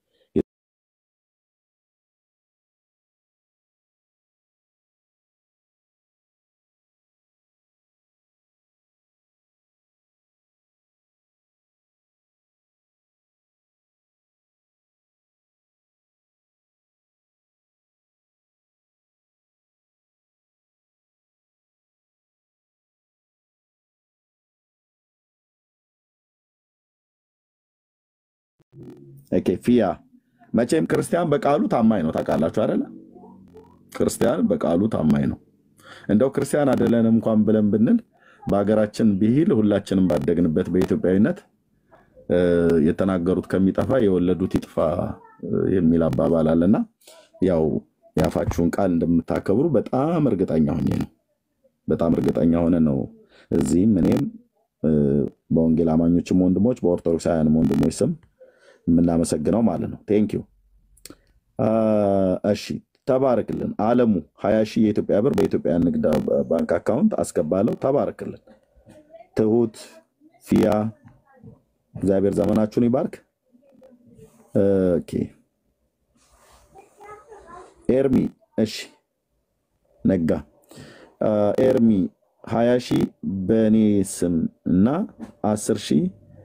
ኦኬ፣ ፊያ መቼም ክርስቲያን በቃሉ ታማኝ ነው። ታውቃላችሁ አይደለ? ክርስቲያን በቃሉ ታማኝ ነው። እንደው ክርስቲያን አይደለንም እንኳን ብለን ብንል በሀገራችን ብሂል ሁላችንም ባደግንበት በኢትዮጵያዊነት እ፣ የተናገሩት ከሚጠፋ የወለዱት ይጥፋ እ፣ የሚል አባባል አለና ያው የአፋችሁን ቃል እንደምታከብሩ በጣም እርግጠኛ ሆኜ ነው። በጣም እርግጠኛ ሆነ ነው እዚህም እኔም እ፣ በወንጌል አማኞችም ወንድሞች በኦርቶዶክሳውያንም ወንድሞች ስም የምናመሰግነው ማለት ነው። ቴንኪዩ እሺ ተባረክልን። አለሙ ሀያ ሺህ የኢትዮጵያ ብር በኢትዮጵያ ንግድ ባንክ አካውንት አስገባለሁ። ተባረክልን። ትሁት ፊያ እግዚአብሔር ዘመናችሁን ይባርክ። ኦኬ ኤርሚ እሺ ነጋ አ፣ ኤርሚ ሀያ ሺህ በእኔ ስም እና አስር ሺህ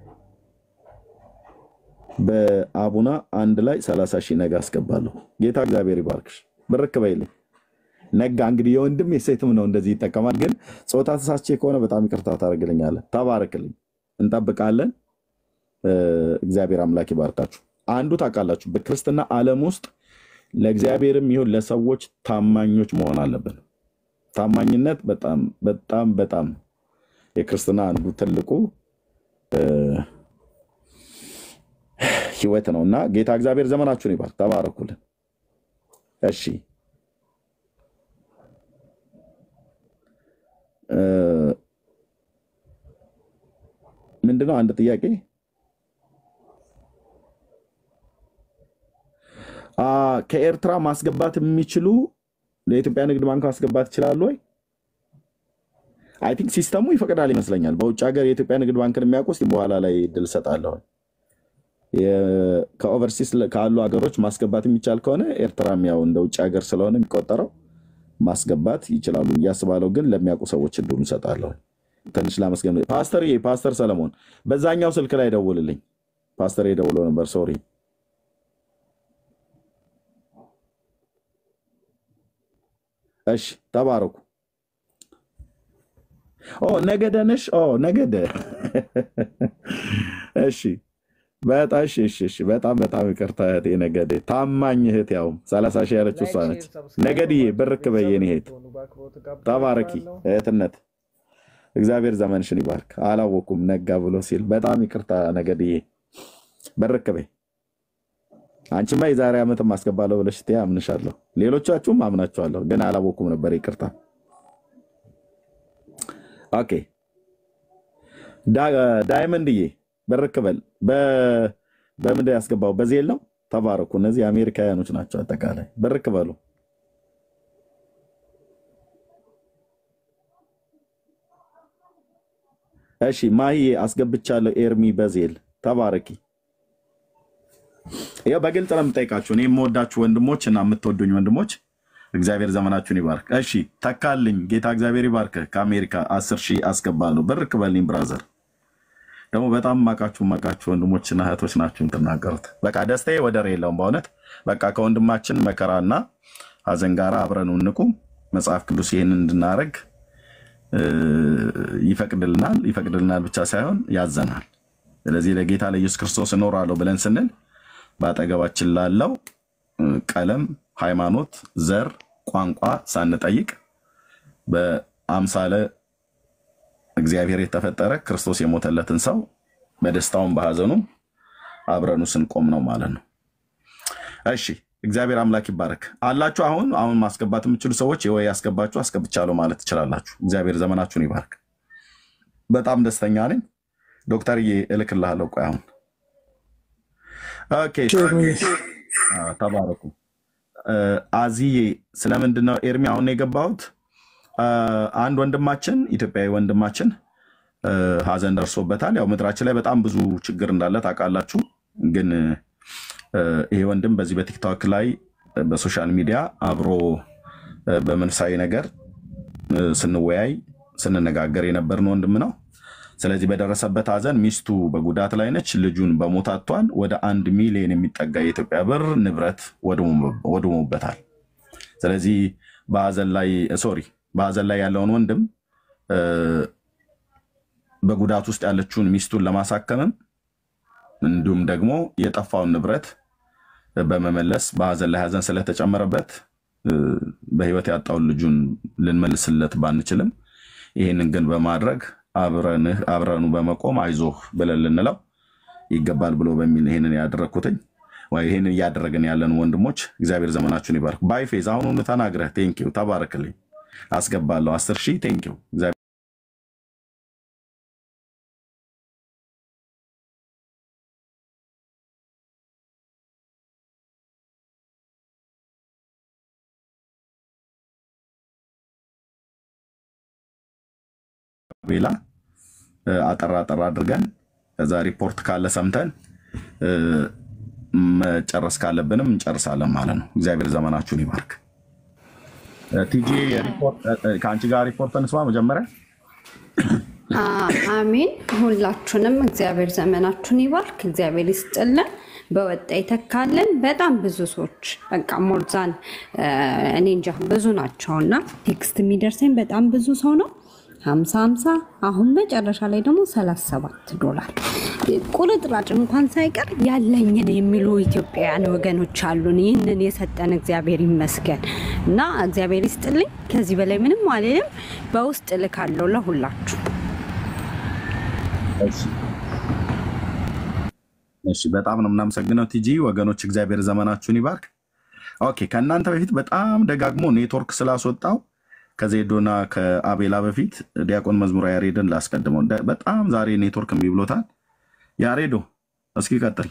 በአቡና አንድ ላይ ሰላሳ ሺህ ነጋ አስገባለሁ። ጌታ እግዚአብሔር ይባርክሽ። ብርክ በይልኝ ነጋ። እንግዲህ የወንድም የሴትም ነው እንደዚህ ይጠቀማል። ግን ጾታ ተሳስቼ ከሆነ በጣም ይቅርታ ታደርግልኛለህ። ተባረክልኝ። እንጠብቃለን። እ፣ እግዚአብሔር አምላክ ይባርካችሁ። አንዱ ታውቃላችሁ፣ በክርስትና ዓለም ውስጥ ለእግዚአብሔርም ይሁን ለሰዎች ታማኞች መሆን አለብን። ታማኝነት በጣም በጣም በጣም የክርስትና አንዱ ትልቁ እ፣ ህይወት ነው እና ጌታ እግዚአብሔር ዘመናችሁን ይባርክ። ተባረኩልን። እሺ እ፣ ምንድነው አንድ ጥያቄ አ፣ ከኤርትራ ማስገባት የሚችሉ ለኢትዮጵያ ንግድ ባንክ ማስገባት ይችላሉ ወይ? አይ ቲንክ ሲስተሙ ይፈቅዳል ይመስለኛል። በውጭ ሀገር የኢትዮጵያ ንግድ ባንክን የሚያውቁ እስኪ በኋላ ላይ እድል እሰጣለሁ። የ- ከኦቨርሲስ ለ- ካሉ ሀገሮች ማስገባት የሚቻል ከሆነ ኤርትራም ያው እንደ ውጭ ሀገር ስለሆነ የሚቆጠረው ማስገባት ይችላሉ ብዬ አስባለሁ። ግን ለሚያውቁ ሰዎች እድሉ እንሰጣለሁ። ትንሽ ላመስገን። ፓስተር ፓስተር ሰለሞን በዛኛው ስልክ ላይ ደውልልኝ። ፓስተር ደውሎ ነበር። ሶሪ። እሺ፣ ተባረኩ። ኦ ነገደ ነሽ? ኦ ነገደ። እሺ በጣም እሺ፣ እሺ፣ እሺ። በጣም በጣም ይቅርታ እህቴ ነገዴ፣ ታማኝ እህት፣ ያው ሰላሳ ሺህ ያለችው እሷ ነች። ነገድዬ ብርክ በይ የኔ እህት፣ ተባረኪ እህትነት። እግዚአብሔር ዘመንሽን ይባርክ። አላወኩም ነጋ ብሎ ሲል በጣም ይቅርታ ነገድዬ፣ ብርክ በይ። አንቺማ የዛሬ ዓመትም አስገባለሁ ብለሽ ስትይ አምንሻለሁ። ሌሎቻችሁም አምናችኋለሁ፣ ግን አላወኩም ነበር። ይቅርታ። ኦኬ ዳ- ዳይመንድዬ ብርክ በል። በ- በምንድን ያስገባው በዜል ነው። ተባረኩ። እነዚህ አሜሪካውያኖች ናቸው። አጠቃላይ ብርክ በሉ። እሺ ማሂዬ አስገብቻለሁ። ኤርሚ በዜል ተባረኪ። ያው በግልጽ ነው የምጠይቃችሁ። እኔ የምወዳችሁ ወንድሞች እና የምትወዱኝ ወንድሞች እግዚአብሔር ዘመናችሁን ይባርክ። እሺ ተካልኝ። ጌታ እግዚአብሔር ይባርክ። ከአሜሪካ አስር ሺህ አስገባለሁ። ብርክ በልኝ ብራዘር ደግሞ በጣም ማቃችሁ ማቃችሁ ወንድሞችና እህቶች ናችሁ የምትናገሩት። በቃ ደስታዬ ወደር የለውም በእውነት በቃ ከወንድማችን መከራና ሐዘን ጋር አብረን እንቁ። መጽሐፍ ቅዱስ ይህንን እንድናደርግ እ፣ ይፈቅድልናል። ይፈቅድልናል ብቻ ሳይሆን ያዘናል። ስለዚህ ለጌታ ለኢየሱስ ክርስቶስ እኖራለሁ ብለን ስንል በአጠገባችን ላለው እ፣ ቀለም፣ ሃይማኖት፣ ዘር፣ ቋንቋ ሳንጠይቅ በአምሳለ እግዚአብሔር የተፈጠረ ክርስቶስ የሞተለትን ሰው በደስታውም በሐዘኑም አብረኑ ስንቆም ነው ማለት ነው። እሺ እግዚአብሔር አምላክ ይባረክ። አላችሁ አሁን አሁን ማስገባት የምችሉ ሰዎች ወይ ያስገባችሁ አስገብቻለሁ ማለት ትችላላችሁ። እግዚአብሔር ዘመናችሁን ይባርክ። በጣም ደስተኛ ነኝ። ዶክተርዬ እልክልሃለሁ። ቆይ አሁን ኦኬ፣ አዎ፣ ተባረኩ። እ፣ አዚዬ ስለምንድን ነው ኤርሚ አሁን ነው የገባሁት? አ፣ አንድ ወንድማችን ኢትዮጵያዊ ወንድማችን እ፣ ሀዘን ደርሶበታል። ያው ምድራችን ላይ በጣም ብዙ ችግር እንዳለ ታውቃላችሁ። ግን እ፣ ይሄ ወንድም በዚህ በቲክቶክ ላይ እ፣ በሶሻል ሚዲያ አብሮ እ፣ በመንፈሳዊ ነገር እ፣ ስንወያይ ስንነጋገር የነበርን ወንድም ነው። ስለዚህ በደረሰበት ሀዘን ሚስቱ በጉዳት ላይ ነች፣ ልጁን በሞት አጥቷል። ወደ አንድ ሚሊዮን የሚጠጋ የኢትዮጵያ ብር ንብረት ወድሞ- ወድሞበታል። ስለዚህ በሀዘን ላይ ሶሪ በሀዘን ላይ ያለውን ወንድም እ፣ በጉዳት ውስጥ ያለችውን ሚስቱን ለማሳከምም እንዲሁም ደግሞ የጠፋውን ንብረት በመመለስ በሀዘን ላይ ሀዘን ስለተጨመረበት እ፣ በህይወት ያጣውን ልጁን ልንመልስለት ባንችልም ይህንን ግን በማድረግ አብረንህ አብረኑ በመቆም አይዞህ ብለን ልንለው ይገባል ብሎ በሚል ይህንን ያደረግኩትኝ ወይ ይህንን እያደረግን ያለን ወንድሞች እግዚአብሔር ዘመናችሁን ይባርክ። ባይፌዝ አሁኑኑ ተናግረህ ቴንኪው ተባረክልኝ። አስገባለሁ አስር ሺህ ቴንኪው እግዚአብሔር ቤላ እ፣ አጠራ አጠራ አድርገን ከዛ ሪፖርት ካለ ሰምተን እ፣ መጨረስ ካለብንም እንጨርሳለን ማለት ነው። እግዚአብሔር ዘመናችሁን ይባርክ። እ፣ ቲጂ ሪፖርት እ፣ እ፣ ከአንቺ ጋር ሪፖርት እንስማ መጀመሪያ። አ- አሜን። ሁላችሁንም እግዚአብሔር ዘመናችሁን ይባርክ፣ እግዚአብሔር ይስጥልን፣ በወጣ ይተካልን። በጣም ብዙ ሰዎች በቃ ሞርዛን እኔ እንጃ ብዙ ናቸው እና ቴክስት የሚደርሰኝ በጣም ብዙ ሰው ነው። ሀምሳ ሀምሳ አሁን መጨረሻ ላይ ደግሞ ሰላሳ ሰባት ዶላር ቁርጥራጭ እንኳን ሳይቀር ያለኝን የሚሉ ኢትዮጵያውያን ወገኖች አሉን። ይህንን የሰጠን እግዚአብሔር ይመስገን እና እግዚአብሔር ይስጥልኝ። ከዚህ በላይ ምንም አልልም። በውስጥ እልካለሁ ለሁላችሁ። እሺ እሺ፣ በጣም ነው የምናመሰግነው ቲጂ። ወገኖች እግዚአብሔር ዘመናችሁን ይባርክ። ኦኬ፣ ከእናንተ በፊት በጣም ደጋግሞ ኔትወርክ ስላስወጣው ከዜዶና ከአቤላ በፊት ዲያቆን መዝሙር ያሬድን ላስቀድመው። ደ- በጣም ዛሬ ኔትወርክ እምቢ ብሎታል። ያሬዶ እስኪ ቀጥል።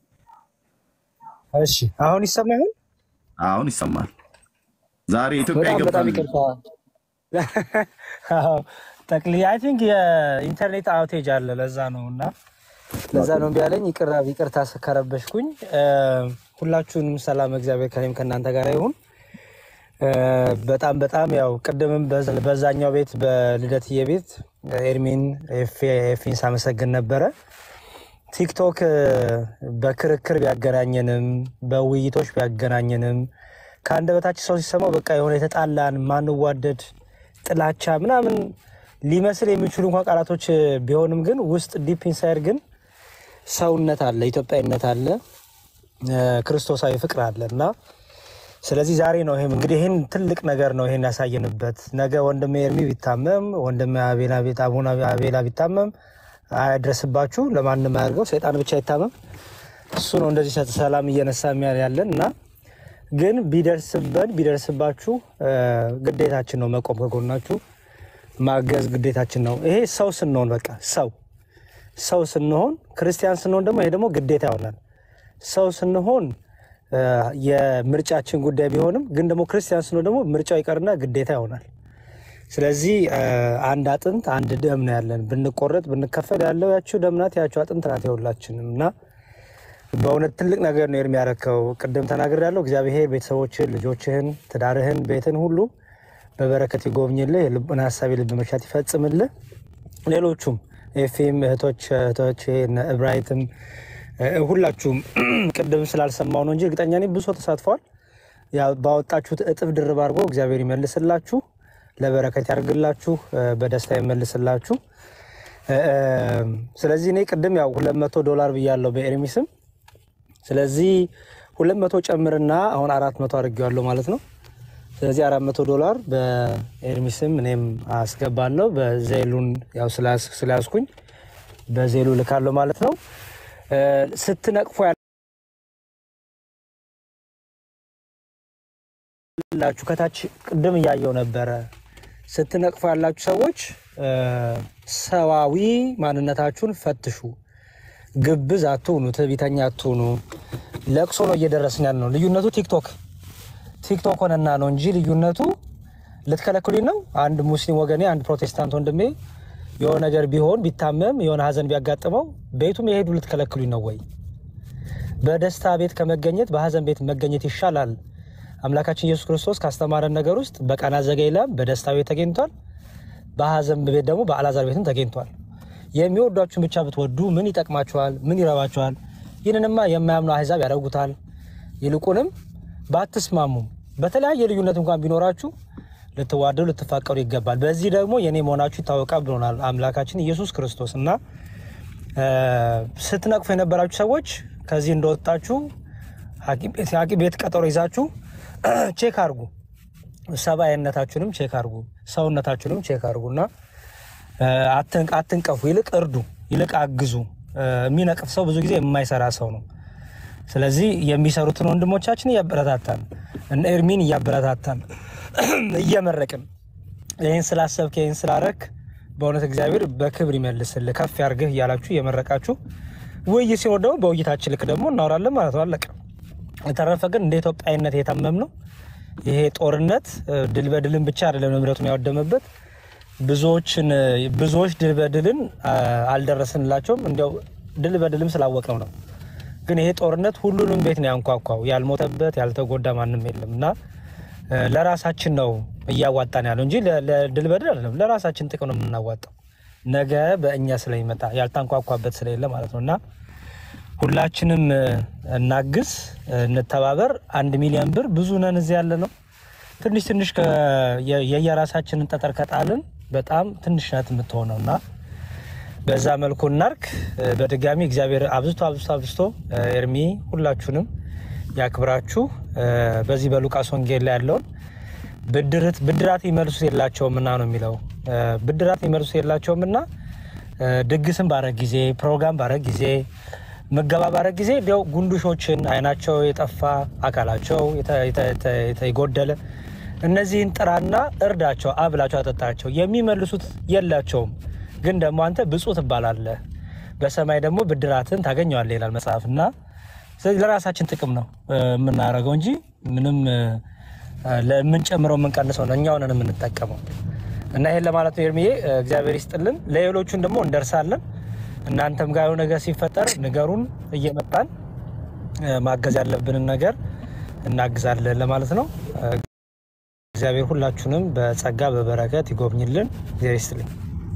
እሺ አሁን ይሰማ ይሆን? አሁን ይሰማል። ዛሬ ኢትዮጵያ በጣም በጣም ይገባል። ይቅርታ። አዎ፣ ጠቅልዬ አይ ቲንክ የኢንተርኔት አውቴጅ አለ ለዛ ነው እና ለዛ ነው እምቢ ያለኝ። ይቅር ይቅርታ ከረበሽኩኝ። እ፣ ሁላችሁንም ሰላም፣ እግዚአብሔር ከእኔም ከእናንተ ጋር ይሁን። እ፣ በጣም በጣም ያው ቅድምም በዛ- በዛኛው ቤት በልደትዬ ቤት ኤርሚን ኤፌ- ኤፊን ሳመሰግን ነበረ። ቲክቶክ እ፣ በክርክር ቢያገናኘንም በውይይቶች ቢያገናኘንም ከአንደበታችን ሰው ሲሰማው በቃ የሆነ የተጣላን ማንዋደድ ጥላቻ ምናምን ሊመስል የሚችሉ እንኳን ቃላቶች እ፣ ቢሆንም ግን ውስጥ ዲፕ ኢንሳይድ ግን ሰውነት አለ፣ ኢትዮጵያዊነት አለ፣ እ፣ ክርስቶሳዊ ፍቅር አለ እና ስለዚህ ዛሬ ነው ይሄም እንግዲህ ይህን ትልቅ ነገር ነው ይሄን ያሳየንበት። ነገ ወንድሜ ኤርሚ ቢታመም ወንድሜ አቤላ ቤት አቡነ አቤላ ቢታመም አይድረስባችሁ፣ ለማንም አያድርገው፣ ሰይጣን ብቻ ይታመም። እሱ ነው እንደዚህ ሰ- ሰላም እየነሳ የሚያል ያለን እና ግን ቢደርስበን ቢደርስባችሁ እ፣ ግዴታችን ነው መቆም ከጎናችሁ ማገዝ ግዴታችን ነው። ይሄ ሰው ስንሆን በቃ ሰው ሰው ስንሆን ክርስቲያን ስንሆን ደግሞ ይሄ ደግሞ ግዴታ ይሆናል። ሰው ስንሆን እ፣ የምርጫችን ጉዳይ ቢሆንም ግን ደግሞ ክርስቲያን ስንሆን ደግሞ ምርጫው ይቀርና ግዴታ ይሆናል። ስለዚህ እ፣ አንድ አጥንት አንድ ደም ነው ያለን። ብንቆረጥ ብንከፈል ያለው ያችው ደም ናት፣ ያችው አጥንት ናት የሁላችንም እና በእውነት ትልቅ ነገር ነው የሚያረከው። ቅድም ተናግር ያለው እግዚአብሔር ቤተሰቦችህን፣ ልጆችህን፣ ትዳርህን፣ ቤትን ሁሉ በበረከት ይጎብኝልህ፣ የልብን ሀሳብ የልብ መሻት ይፈጽምልህ። ሌሎቹም ኤፌም እህቶች እህቶች እነ እብራይትም እ፣ ሁላችሁም ቅድም ስላልሰማው ነው እንጂ እርግጠኛ ነኝ ብዙ ሰው ተሳትፏል። ያው ባወጣችሁት እጥፍ ድርብ አድርጎ እግዚአብሔር ይመልስላችሁ፣ ለበረከት ያርግላችሁ፣ እ፣ በደስታ ይመልስላችሁ። እ፣ እ፣ ስለዚህ እኔ ቅድም ያው ሁለት መቶ ዶላር ብያለሁ በኤርሚ ስም። ስለዚህ ሁለት መቶ ጨምርና አሁን አራት መቶ አድርጌዋለሁ ማለት ነው። ስለዚህ አራት መቶ ዶላር በኤርሚ ስም እኔም አስገባለሁ። በዜሉን ያው ስላስ- ስለያዝኩኝ በዜሉ ልካለሁ ማለት ነው። እ፣ ስትነቅፎ ያላችሁ ከታች ቅድም እያየው ነበረ። ስትነቅፎ ያላችሁ ሰዎች እ፣ ሰዋዊ ማንነታችሁን ፈትሹ። ግብዝ አትሁኑ፣ ትዕቢተኛ አትሁኑ። ለቅሶ ነው እየደረስን ያለ ነው። ልዩነቱ ቲክቶክ ቲክቶክ ሆነና ነው እንጂ ልዩነቱ ልትከለክሉኝ ነው። አንድ ሙስሊም ወገኔ፣ አንድ ፕሮቴስታንት ወንድሜ የሆነ ነገር ቢሆን ቢታመም፣ የሆነ ሀዘን ቢያጋጥመው ቤቱም የሄዱ ልትከለክሉኝ ነው ወይ? በደስታ ቤት ከመገኘት በሀዘን ቤት መገኘት ይሻላል። አምላካችን ኢየሱስ ክርስቶስ ካስተማረን ነገር ውስጥ በቃና ዘገሊላም በደስታ ቤት ተገኝቷል። በሀዘን ቤት ደግሞ በአልዓዛር ቤትም ተገኝቷል። የሚወዷችሁን ብቻ ብትወዱ ምን ይጠቅማችኋል? ምን ይረባችኋል? ይህንንማ የማያምኑ አሕዛብ ያደርጉታል። ይልቁንም ባትስማሙም በተለያየ ልዩነት እንኳን ቢኖራችሁ ልትዋደዱ ልትፋቀሩ ይገባል። በዚህ ደግሞ የኔ መሆናችሁ ይታወቃል ብሎናል አምላካችን ኢየሱስ ክርስቶስ እና እ፣ ስትነቅፉ የነበራችሁ ሰዎች ከዚህ እንደወጣችሁ ሐኪም ቤት ሐኪም ቤት ቀጠሮ ይዛችሁ ቼክ አርጉ። ሰብአዊነታችሁንም ቼክ አርጉ፣ ሰውነታችሁንም ቼክ አርጉ እና እ፣ አትን- አትንቀፉ፣ ይልቅ እርዱ፣ ይልቅ አግዙ። እ፣ የሚነቅፍ ሰው ብዙ ጊዜ የማይሰራ ሰው ነው። ስለዚህ የሚሰሩትን ወንድሞቻችን እያበረታታን እነ ኤርሚን እያበረታታን እየመረቅን ይህን ስላሰብክ ይህን ስላረክ በእውነት እግዚአብሔር በክብር ይመልስልህ ከፍ ያርግህ እያላችሁ እየመረቃችሁ ውይይት ሲኖር ደግሞ በውይይታችን ልክ ደግሞ እናወራለን ማለት ነው። አለቀ። የተረፈ ግን እንደ ኢትዮጵያዊነት የታመም ነው ይሄ ጦርነት እ፣ ድል በድልን ብቻ አይደለም ንብረቱን ያወደመበት ብዙዎችን እ፣ ብዙዎች ድል በድልን አ፣ አልደረስንላቸውም። እንዲያው ድል በድልም ስላወቅነው ነው። ግን ይሄ ጦርነት ሁሉንም ቤት ነው ያንኳኳው። ያልሞተበት ያልተጎዳ ማንም የለም እና እ፣ ለራሳችን ነው እያዋጣን ያለው እንጂ ለ- ለድል በድል አይደለም። ለራሳችን ጥቅም ነው የምናዋጣው። ነገ በእኛ ስለሚመጣ ያልታንኳኳበት ስለሌለ ማለት ነው እና ሁላችንም እ፣ እናግዝ፣ እ፣ እንተባበር። አንድ ሚሊዮን ብር ብዙ ነን እዚህ ያለ ነው። ትንሽ ትንሽ ከ- የ- የየራሳችንን ጠጠር ከጣልን በጣም ትንሽ ናት የምትሆነው እና በዛ መልኩ እናርክ። እ፣ በድጋሚ እግዚአብሔር አብዝቶ አብዝቶ አብዝቶ እ፣ ኤርሚ ሁላችሁንም ያክብራችሁ። እ፣ በዚህ በሉቃስ ወንጌል ላይ ያለውን ብድርት ብድራት ይመልሱት የላቸውም እና ነው የሚለው እ፣ ብድራት ይመልሱት የላቸውም እና እ፣ ድግስን ባረግ ጊዜ ፕሮግራም ባረግ ጊዜ ምገባ ባረግ ጊዜ እንዲያው ጉንዱሾችን አይናቸው የጠፋ አካላቸው የተ- የተ- የተ- የተ- የጎደለ እነዚህን ጥራና እርዳቸው፣ አብላቸው፣ አጠጣቸው። የሚመልሱት የላቸውም ግን ደግሞ አንተ ብፁዕ ትባላለህ፣ በሰማይ ደግሞ ብድራትን ታገኘዋለህ ይላል መጽሐፍ እና ስለዚህ ለራሳችን ጥቅም ነው እ፣ የምናደርገው እንጂ ምንም እ፣ ለምንጨምረው የምንቀንሰው ነው እኛው ነን የምንጠቀመው። እና ይሄን ለማለት ነው ኤርሚዬ፣ እ፣ እግዚአብሔር ይስጥልን። ለሌሎቹን ደግሞ እንደርሳለን። እናንተም ጋር የሆነ ነገር ሲፈጠር ንገሩን፣ እየመጣን እ፣ ማገዝ ያለብንን ነገር እናግዛለን ለማለት ነው። እ፣ እግዚአብሔር ሁላችሁንም በጸጋ በበረከት ይጎብኝልን። እግዚአብሔር ይስጥልኝ።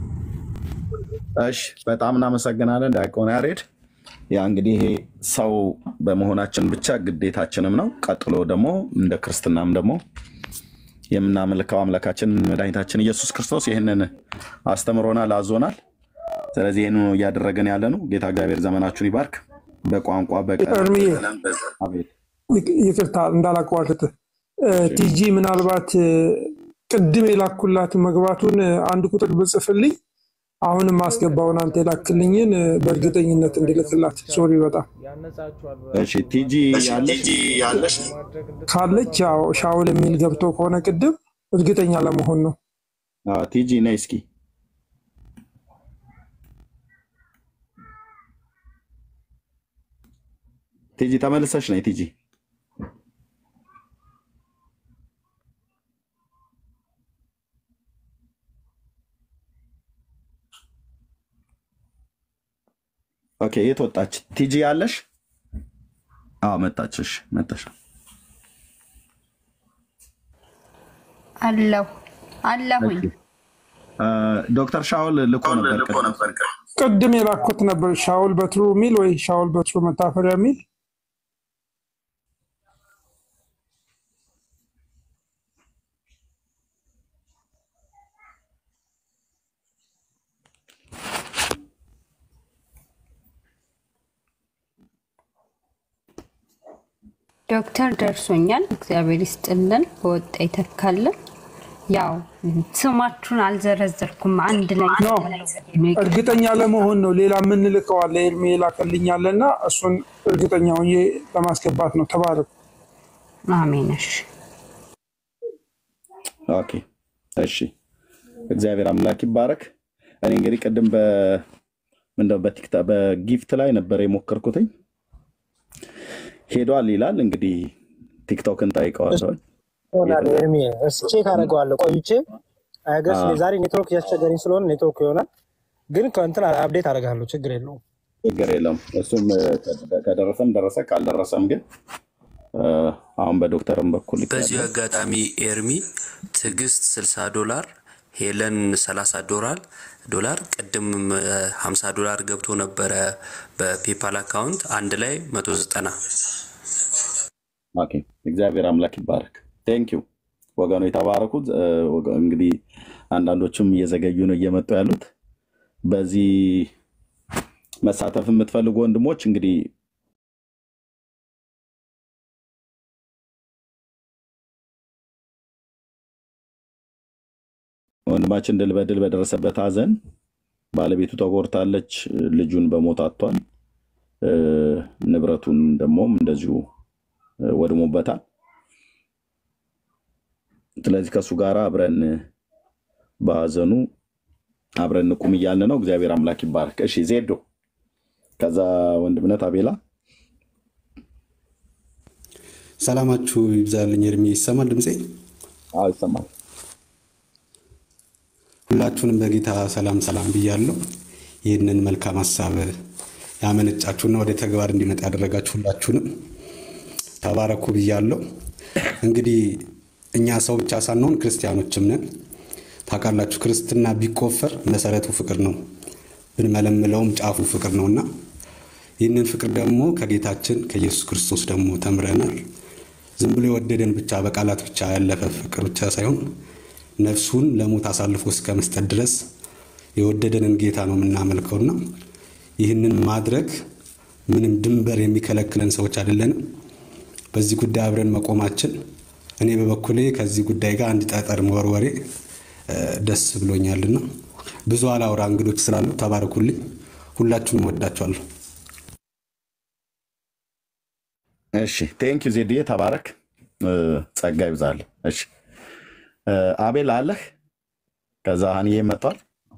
እሺ በጣም እናመሰግናለን ዲያቆን ያሬድ። ያ እንግዲህ ይሄ ሰው በመሆናችን ብቻ ግዴታችንም ነው። ቀጥሎ ደግሞ እንደ ክርስትናም ደግሞ የምናመልከው አምላካችን መድኃኒታችን ኢየሱስ ክርስቶስ ይህንን አስተምሮናል፣ አዞናል። ስለዚህ ይህን እያደረገን ያለ ነው። ጌታ እግዚአብሔር ዘመናችሁን ይባርክ። በቋንቋ በቀለም እርምዬ አቤት ይቅ- ይቅርታ እንዳላቋርጥ እ፣ ቲጂ ምናልባት እ፣ ቅድም የላኩላት መግባቱን እ፣ አንድ ቁጥር ብጽፍልኝ አሁንም ማስገባውን አንተ የላክልኝን እ፣ በእርግጠኝነት እንዲልክላት ሶሪ በጣም እሺ ቲጂ ያለሽ ካለች ያው ሻውል የሚል ገብቶ ከሆነ ቅድም እርግጠኛ ለመሆን ነው። አዎ፣ ቲጂ ነይ እስኪ ቲጂ ተመልሰሽ ነይ ቲጂ ኦኬ የት ወጣች ቲጂ ያለሽ አዎ መጣች እሺ መጣሽ አለሁ አለሁኝ። እ፣ ዶክተር ሻውል ልኮ ነበር ቅድም። ቅድም የላኩት ነበር ሻውል በትሩ የሚል ወይ ሻውል በትሩ መታፈሪያ የሚል ዶክተር ደርሶኛል። እግዚአብሔር ይስጥልን፣ በወጣ ይተካልን። ያው ስማችሁን አልዘረዘርኩም፣ አንድ ላይ ኖ እርግጠኛ ለመሆን ነው። ሌላ የምንልከው አለ ኤርሜ የላከልኛል እና እሱን እርግጠኛ ሆኜ ለማስገባት ነው። ተባረክ። አሜን። እሺ ኦኬ እሺ፣ እግዚአብሔር አምላክ ይባረክ። እኔ እንግዲህ ቅድም በ- ምንድነው በቲክታ በጊፍት ላይ ነበር የሞከርኩትኝ ሄዷል ይላል። እንግዲህ ቲክቶክን ጠይቀዋለሁ። ይሆናል ኤርሚ፣ እስኪ ቼክ አደርገዋለሁ ቆይቼ። አይገስ አዎ። ዛሬ ኔትወርክ እያስቸገረኝ ስለሆነ ኔትወርክ ይሆናል፣ ግን ከእንትን አፕዴት አደርጋለሁ። ችግር የለውም። ችግር የለም። እሱም እ፣ ከደረሰም ደረሰ፣ ካልደረሰም ግን እ፣ አሁን በዶክተርም በኩል በዚሁ አጋጣሚ ኤርሚ ትዕግስት 60 ዶላር፣ ሄለን 30 ዶላር ዶላር ቅድም እ፣ 50 ዶላር ገብቶ ነበረ በፔፓል አካውንት አንድ ላይ 190 ኦኬ፣ እግዚአብሔር አምላክ ይባረክ። ቴንክ ዩ ወገኑ የተባረኩት። እ፣ ወገ- እንግዲህ አንዳንዶቹም እየዘገዩ ነው እየመጡ ያሉት። በዚህ መሳተፍ የምትፈልጉ ወንድሞች እንግዲህ ወንድማችን ድል በድል በደረሰበት ሐዘን ባለቤቱ ተጎድታለች፣ ልጁን በሞት አጥቷል፣ እ፣ ንብረቱን ደግሞም እንደዚሁ እ፣ ወድሞበታል። ስለዚህ ከእሱ ጋር አብረን በሐዘኑ አብረን እንቁም እያልን ነው። እግዚአብሔር አምላክ ይባረክ። እሺ ዜዶ፣ ከዛ ወንድምነት አቤላ ሰላማችሁ ይብዛልኝ። እድሜ ይሰማል ድምፄ? አዎ ይሰማል። ሁላችሁንም በጌታ ሰላም ሰላም ብያለሁ። ይህንን መልካም ሀሳብ ያመነጫችሁና ወደ ተግባር እንዲመጣ ያደረጋችሁ ሁላችሁንም ተባረኩ ብያለሁ። እንግዲህ እኛ ሰው ብቻ ሳንሆን ክርስቲያኖችም ነን። ታውቃላችሁ፣ ክርስትና ቢቆፈር መሰረቱ ፍቅር ነው፣ ብንመለምለውም ጫፉ ፍቅር ነውና ይህንን ፍቅር ደግሞ ከጌታችን ከኢየሱስ ክርስቶስ ደግሞ ተምረናል። ዝም ብሎ የወደደን ብቻ በቃላት ብቻ ያለፈ ፍቅር ብቻ ሳይሆን ነፍሱን ለሞት አሳልፎ እስከ መስጠት ድረስ የወደደንን ጌታ ነው የምናመልከውና ይህንን ማድረግ ምንም ድንበር የሚከለክለን ሰዎች አይደለንም። በዚህ ጉዳይ አብረን መቆማችን እኔ በበኩሌ ከዚህ ጉዳይ ጋር አንድ ጠጠር መወርወሬ እ፣ ደስ ብሎኛልና ብዙ አላውራ እንግዶች ስላሉ ተባረኩልኝ። ሁላችሁንም ወዳችኋለሁ። እሺ ቴንክ ዩ ዜድዬ፣ ተባረክ። እ፣ ጸጋ ይብዛል። እሺ እ፣ አቤል አለህ? ከዛ ሀንዬ መጥቷል።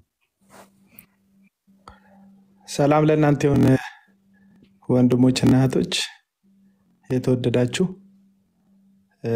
ሰላም ለእናንተ የሆነ ወንድሞችና እህቶች የተወደዳችሁ እ፣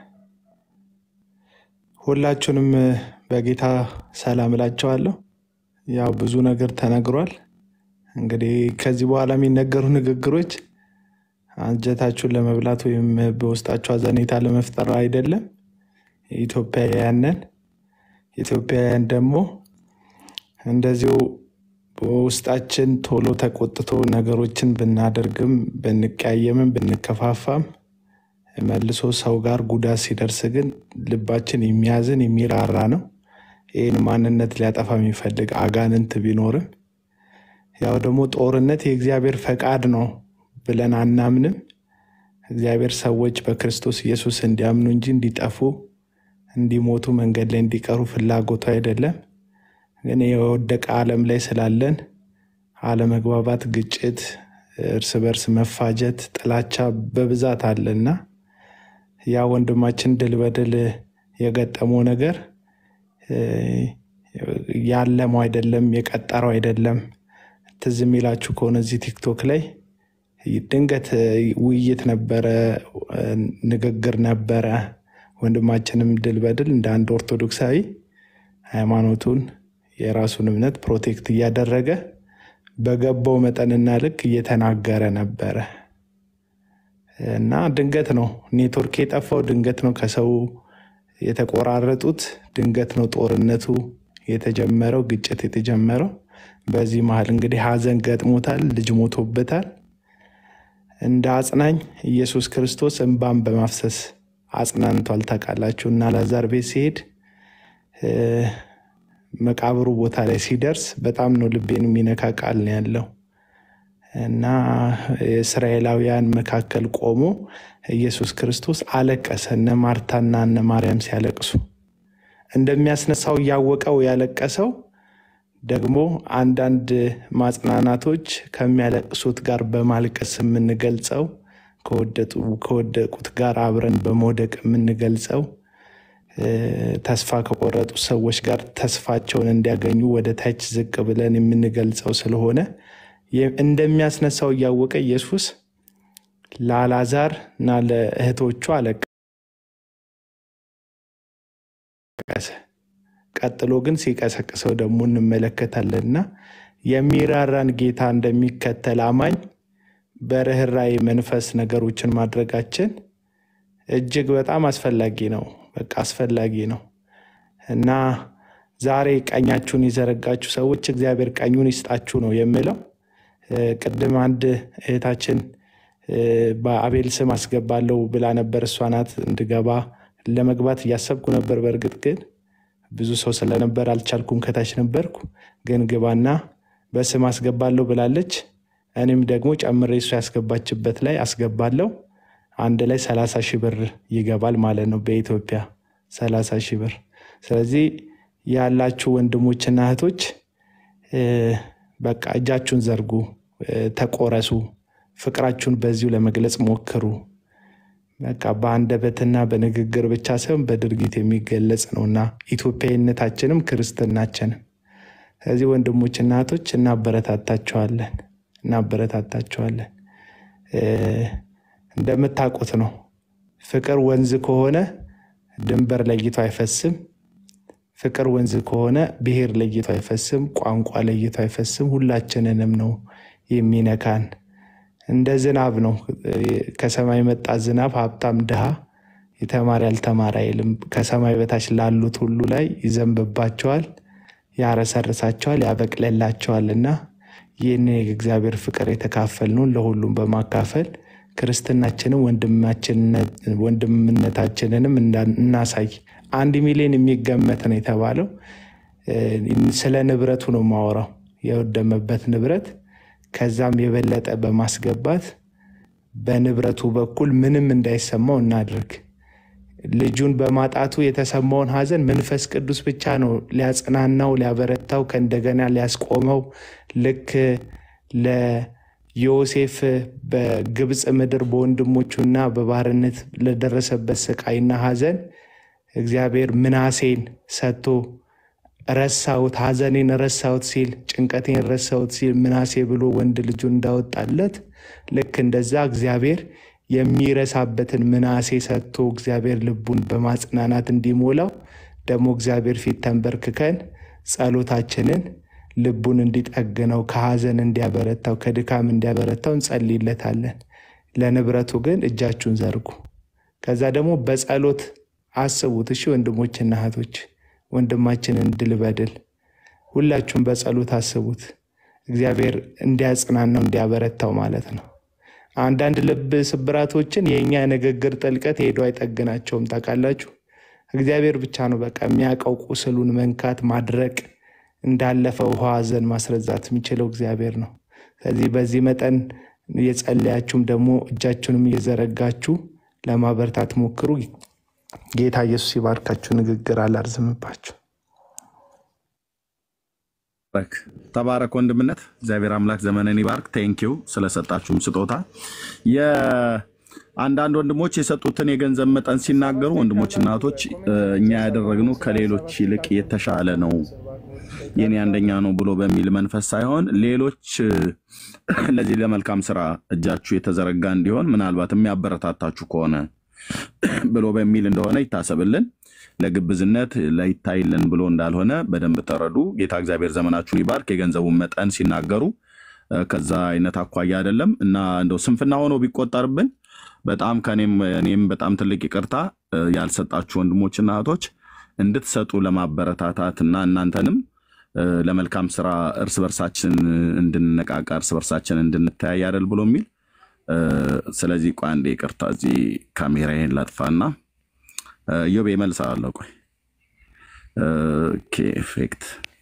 ሁላችሁንም በጌታ ሰላም እላቸዋለሁ። ያው ብዙ ነገር ተነግሯል። እንግዲህ ከዚህ በኋላ የሚነገሩ ንግግሮች አንጀታችሁን ለመብላት ወይም በውስጣችሁ አዘኔታ ለመፍጠር አይደለም። ኢትዮጵያውያንን ኢትዮጵያውያን ደግሞ እንደዚሁ በውስጣችን ቶሎ ተቆጥቶ ነገሮችን ብናደርግም ብንቀያየምም ብንከፋፋም መልሶ ሰው ጋር ጉዳት ሲደርስ ግን ልባችን የሚያዝን የሚራራ ነው። ይህን ማንነት ሊያጠፋ የሚፈልግ አጋንንት ቢኖርም ያው ደግሞ ጦርነት የእግዚአብሔር ፈቃድ ነው ብለን አናምንም። እግዚአብሔር ሰዎች በክርስቶስ ኢየሱስ እንዲያምኑ እንጂ እንዲጠፉ እንዲሞቱ መንገድ ላይ እንዲቀሩ ፍላጎቱ አይደለም። ግን የወደቀ ዓለም ላይ ስላለን አለመግባባት፣ ግጭት፣ እርስ በርስ መፋጀት፣ ጥላቻ በብዛት አለና ያ ወንድማችን ድል በድል የገጠመው ነገር ያለመው አይደለም፣ የቀጠረው አይደለም። ትዝ የሚላችሁ ከሆነ እዚህ ቲክቶክ ላይ ድንገት ውይይት ነበረ፣ ንግግር ነበረ። ወንድማችንም ድል በድል እንደ አንድ ኦርቶዶክሳዊ ሃይማኖቱን የራሱን እምነት ፕሮቴክት እያደረገ በገባው መጠንና ልክ እየተናገረ ነበረ እና ድንገት ነው ኔትወርክ የጠፋው፣ ድንገት ነው ከሰው የተቆራረጡት፣ ድንገት ነው ጦርነቱ የተጀመረው፣ ግጭት የተጀመረው። በዚህ መሀል እንግዲህ ሀዘን ገጥሞታል፣ ልጅ ሞቶበታል። እንደ አጽናኝ ኢየሱስ ክርስቶስ እንባን በማፍሰስ አጽናንቷል። ታውቃላችሁ እና ላዛር ቤት ሲሄድ መቃብሩ ቦታ ላይ ሲደርስ በጣም ነው ልቤን የሚነካ ቃል ነው ያለው እና የእስራኤላውያን መካከል ቆሞ ኢየሱስ ክርስቶስ አለቀሰ። እነ ማርታና እነ ማርያም ሲያለቅሱ እንደሚያስነሳው እያወቀው ያለቀሰው ደግሞ አንዳንድ ማጽናናቶች ከሚያለቅሱት ጋር በማልቀስ የምንገልጸው ከወደቁት ጋር አብረን በመውደቅ የምንገልጸው ተስፋ ከቆረጡ ሰዎች ጋር ተስፋቸውን እንዲያገኙ ወደ ታች ዝቅ ብለን የምንገልጸው ስለሆነ እንደሚያስነሳው እያወቀ ኢየሱስ ለአልዓዛር እና ለእህቶቹ አለቀሰ። ቀጥሎ ግን ሲቀሰቅሰው ደግሞ እንመለከታለንና የሚራራን ጌታ እንደሚከተል አማኝ በርኅራኄ መንፈስ ነገሮችን ማድረጋችን እጅግ በጣም አስፈላጊ ነው። በቃ አስፈላጊ ነው እና ዛሬ ቀኛችሁን የዘረጋችሁ ሰዎች እግዚአብሔር ቀኙን ይስጣችሁ ነው የምለው። ቅድም አንድ እህታችን በአቤል ስም አስገባለሁ ብላ ነበር። እሷ ናት እንድገባ ለመግባት እያሰብኩ ነበር። በእርግጥ ግን ብዙ ሰው ስለነበር አልቻልኩም። ከታች ነበርኩ። ግን ግባና በስም አስገባለሁ ብላለች። እኔም ደግሞ ጨምሬ እሷ ያስገባችበት ላይ አስገባለሁ። አንድ ላይ ሰላሳ ሺህ ብር ይገባል ማለት ነው በኢትዮጵያ ሰላሳ ሺህ ብር። ስለዚህ ያላችሁ ወንድሞችና እህቶች በቃ እጃችሁን ዘርጉ፣ ተቆረሱ፣ ፍቅራችሁን በዚሁ ለመግለጽ ሞክሩ። በቃ በአንደበትና በንግግር ብቻ ሳይሆን በድርጊት የሚገለጽ ነውና ኢትዮጵያዊነታችንም ክርስትናችንም። ስለዚህ ወንድሞችና እህቶች እናበረታታችኋለን እናበረታታችኋለን። እንደምታውቁት ነው ፍቅር ወንዝ ከሆነ ድንበር ለይቶ አይፈስም። ፍቅር ወንዝ ከሆነ ብሔር ለይቶ አይፈስም፣ ቋንቋ ለይቶ አይፈስም። ሁላችንንም ነው የሚነካን። እንደ ዝናብ ነው። ከሰማይ መጣ ዝናብ ሀብታም ድሃ፣ የተማረ ያልተማረ አይልም። ከሰማይ በታች ላሉት ሁሉ ላይ ይዘንብባቸዋል፣ ያረሰርሳቸዋል፣ ያበቅለላቸዋል እና ይህን የእግዚአብሔር ፍቅር የተካፈልነውን ለሁሉም በማካፈል ክርስትናችንን ወንድምነታችንንም እናሳይ። አንድ ሚሊዮን የሚገመት ነው የተባለው። ስለ ንብረቱ ነው ማወራው፣ የወደመበት ንብረት ከዛም የበለጠ በማስገባት በንብረቱ በኩል ምንም እንዳይሰማው እናድርግ። ልጁን በማጣቱ የተሰማውን ሐዘን መንፈስ ቅዱስ ብቻ ነው ሊያጽናናው፣ ሊያበረታው፣ ከእንደገና ሊያስቆመው ልክ ለዮሴፍ በግብፅ ምድር በወንድሞቹና በባርነት ለደረሰበት ስቃይና ሐዘን እግዚአብሔር ምናሴን ሰጥቶ ረሳሁት፣ ሐዘኔን ረሳሁት ሲል ጭንቀቴን ረሳሁት ሲል ምናሴ ብሎ ወንድ ልጁን እንዳወጣለት ልክ እንደዛ እግዚአብሔር የሚረሳበትን ምናሴ ሰጥቶ እግዚአብሔር ልቡን በማጽናናት እንዲሞላው ደግሞ እግዚአብሔር ፊት ተንበርክከን ጸሎታችንን ልቡን እንዲጠግነው ከሀዘን እንዲያበረታው ከድካም እንዲያበረታው እንጸልይለታለን። ለንብረቱ ግን እጃችሁን ዘርጉ። ከዛ ደግሞ በጸሎት አስቡት። እሺ ወንድሞችና እህቶች ወንድማችንን ድል በድል ሁላችሁም በጸሎት አስቡት። እግዚአብሔር እንዲያጽናናው እንዲያበረታው ማለት ነው። አንዳንድ ልብ ስብራቶችን የእኛ ንግግር ጥልቀት ሄዶ አይጠግናቸውም። ታውቃላችሁ፣ እግዚአብሔር ብቻ ነው በቃ የሚያውቀው ቁስሉን መንካት፣ ማድረቅ፣ እንዳለፈ ውሃ ሐዘን ማስረዛት የሚችለው እግዚአብሔር ነው። ስለዚህ በዚህ መጠን የጸለያችሁም ደግሞ እጃችሁንም እየዘረጋችሁ ለማበርታት ሞክሩ። ጌታ ኢየሱስ ይባርካችሁ። ንግግር አላርዝምባችሁ። ባረክ ተባረክ ወንድምነት። እግዚአብሔር አምላክ ዘመንን ይባርክ። ቴንኪው ስለሰጣችሁም ስጦታ። የአንዳንድ ወንድሞች የሰጡትን የገንዘብ መጠን ሲናገሩ ወንድሞች እናቶች፣ እኛ ያደረግነው ከሌሎች ይልቅ የተሻለ ነው የኔ አንደኛ ነው ብሎ በሚል መንፈስ ሳይሆን ሌሎች ለዚህ ለመልካም ስራ እጃችሁ የተዘረጋ እንዲሆን ምናልባት የሚያበረታታችሁ ከሆነ ብሎ በሚል እንደሆነ ይታሰብልን። ለግብዝነት ለይታይልን ብሎ እንዳልሆነ በደንብ ተረዱ። ጌታ እግዚአብሔር ዘመናችሁን ይባርክ። የገንዘቡን መጠን ሲናገሩ ከዛ አይነት አኳያ አይደለም እና እንደው ስንፍና ሆኖ ቢቆጠርብን በጣም ከኔም እኔም በጣም ትልቅ ይቅርታ ያልሰጣችሁ ወንድሞችና እህቶች እንድትሰጡ ለማበረታታት እና እናንተንም ለመልካም ስራ እርስ በርሳችን እንድንነቃቃ እርስ በርሳችን እንድንተያይ አይደል ብሎ የሚል ስለዚህ ቆይ አንዴ ይቅርታ፣ እዚህ ካሜራዬን ላጥፋና ዮቤ እመልሳለሁ። ቆይ ኦኬ፣ ኤፌክት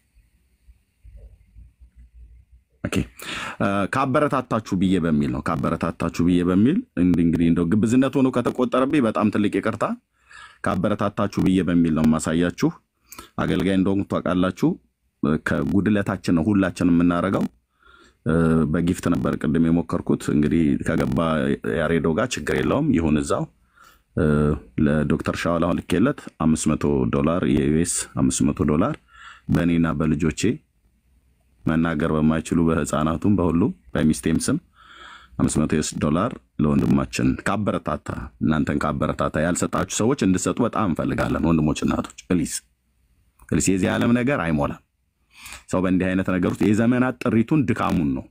ኦኬ። ካበረታታችሁ ብዬ በሚል ነው ካበረታታችሁ ብዬ በሚል እንግዲህ እንደው ግብዝነት ሆኖ ከተቆጠረብኝ በጣም ትልቅ ይቅርታ። ካበረታታችሁ ብዬ በሚል ነው የማሳያችሁ። አገልጋይ እንደሆንኩ ታውቃላችሁ። ከጉድለታችን ነው ሁላችን የምናደርገው። በጊፍት ነበር ቅድም የሞከርኩት። እንግዲህ ከገባ ያሬዶ ጋር ችግር የለውም ይሁን እዛው ለዶክተር ሻዋል አሁን ልኬለት አምስት መቶ ዶላር የዩኤስ አምስት መቶ ዶላር በእኔና በልጆቼ መናገር በማይችሉ በህፃናቱም በሁሉ በሚስቴም ስም አምስት መቶ ዩኤስ ዶላር ለወንድማችን ካበረታታ እናንተን ካበረታታ ያልሰጣችሁ ሰዎች እንድሰጡ በጣም እንፈልጋለን። ወንድሞች እናቶች፣ ፕሊስ ፕሊስ። የዚህ ዓለም ነገር አይሞላም። ሰው በእንዲህ አይነት ነገር ውስጥ የዘመናት ጥሪቱን ድካሙን ነው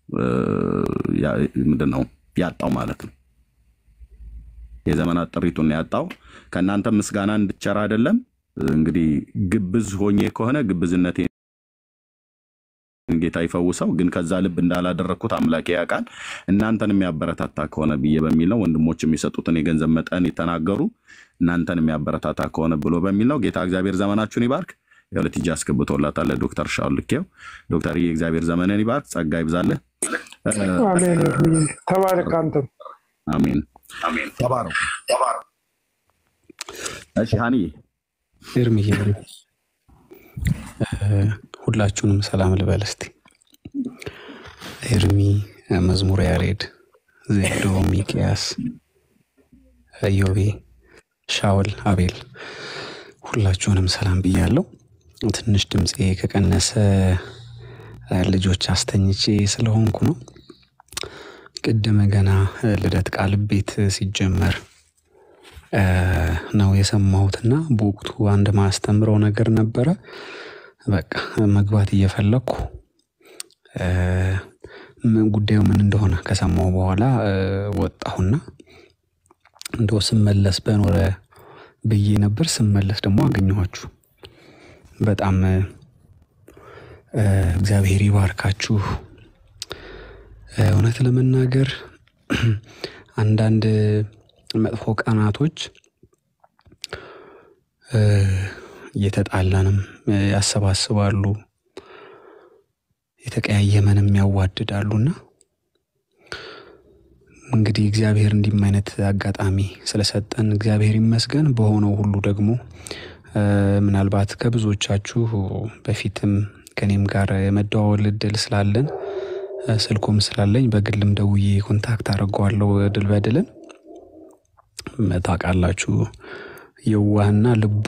ምንድን ነው ያጣው ማለት ነው። የዘመናት ጥሪቱን ነው ያጣው። ከእናንተ ምስጋና እንድቸር አይደለም። እንግዲህ ግብዝ ሆኜ ከሆነ ግብዝነቴ ጌታ ይፈውሰው፣ ግን ከዛ ልብ እንዳላደረግኩት አምላኬ ያውቃል። እናንተን የሚያበረታታ ከሆነ ብዬ በሚል ነው። ወንድሞች የሚሰጡትን የገንዘብ መጠን የተናገሩ እናንተን የሚያበረታታ ከሆነ ብሎ በሚል ነው። ጌታ እግዚአብሔር ዘመናችሁን ይባርክ። የሁለት እጅ አስገብቶላታል ዶክተር ሻውል ልኬው። ዶክተር እግዚአብሔር ዘመንን ይባርክ፣ ጸጋ ይብዛልህ። አሜን። ተባረክ አንተም። አሜን አሜን። ተባረኩ። እሺ ሀኒዬ ኤርሚዬ ሁላችሁንም ሰላም ልበል እስቲ። ኤርሚ፣ መዝሙር ያሬድ፣ ዜዶ፣ ሚቅያስ፣ ኢዮቤ፣ ሻውል፣ አቤል ሁላችሁንም ሰላም ብያለሁ። ትንሽ ድምፄ ከቀነሰ ልጆች አስተኝቼ ስለሆንኩ ነው። ቅድም ገና ልደት ቃል ቤት ሲጀመር ነው የሰማሁትና በወቅቱ አንድ ማስተምረው ነገር ነበረ። በቃ መግባት እየፈለግኩ ጉዳዩ ምን እንደሆነ ከሰማሁ በኋላ ወጣሁና እንደው ስመለስ በኖረ ብዬ ነበር። ስመለስ ደግሞ አገኘኋችሁ። በጣም እግዚአብሔር ይባርካችሁ። እውነት ለመናገር አንዳንድ መጥፎ ቀናቶች እየተጣላንም ያሰባስባሉ፣ የተቀያየመንም ያዋድዳሉና እንግዲህ እግዚአብሔር እንዲህም አይነት አጋጣሚ ስለሰጠን እግዚአብሔር ይመስገን። በሆነው ሁሉ ደግሞ ምናልባት ከብዙዎቻችሁ በፊትም ከኔም ጋር የመደዋወል እድል ስላለን ስልኩም ስላለኝ በግልም ደውዬ ኮንታክት አድርገዋለሁ። ድል በድልን ታውቃላችሁ፣ የዋህና ልቡ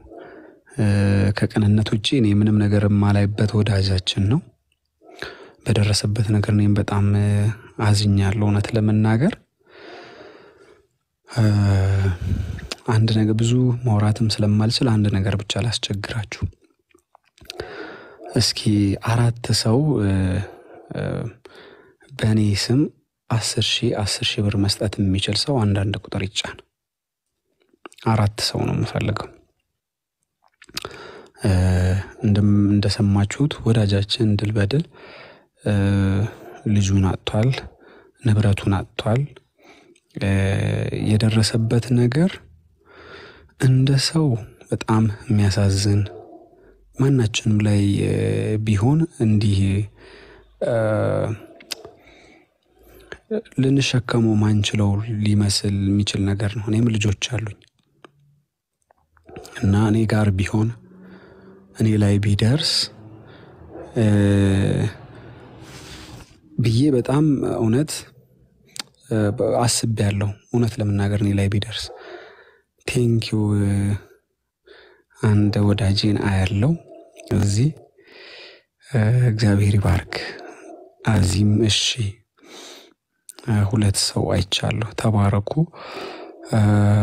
ከቅንነት ውጭ እኔ ምንም ነገር የማላይበት ወዳጃችን ነው። በደረሰበት ነገር እኔም በጣም አዝኛለሁ። እውነት ለመናገር አንድ ነገር ብዙ ማውራትም ስለማልችል አንድ ነገር ብቻ ላስቸግራችሁ። እስኪ አራት ሰው እ፣ እ፣ በእኔ ስም አስር ሺህ አስር ሺህ ብር መስጠት የሚችል ሰው አንዳንድ ቁጥር ይጫን። አራት ሰው ነው የምፈልገው። እ፣ እንደም- እንደሰማችሁት ወዳጃችን ድል በድል እ፣ ልጁን አጥቷል፣ ንብረቱን አጥቷል። እ፣ የደረሰበት ነገር እንደ ሰው በጣም የሚያሳዝን ማናችንም ላይ እ፣ ቢሆን እንዲህ እ፣ ልንሸከመው ማንችለው ሊመስል የሚችል ነገር ነው። እኔም ልጆች አሉኝ እና እኔ ጋር ቢሆን እኔ ላይ ቢደርስ እ፣ ብዬ በጣም እውነት እ፣ አስቤያለሁ። እውነት ለመናገር እኔ ላይ ቢደርስ ቴንኪው አንድ ወዳጄን አያለው እዚህ እ፣ እግዚአብሔር ይባርክ። አዚም እሺ እ፣ ሁለት ሰው አይቻለሁ። ተባረኩ። እ፣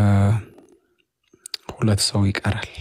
ሁለት ሰው ይቀራል።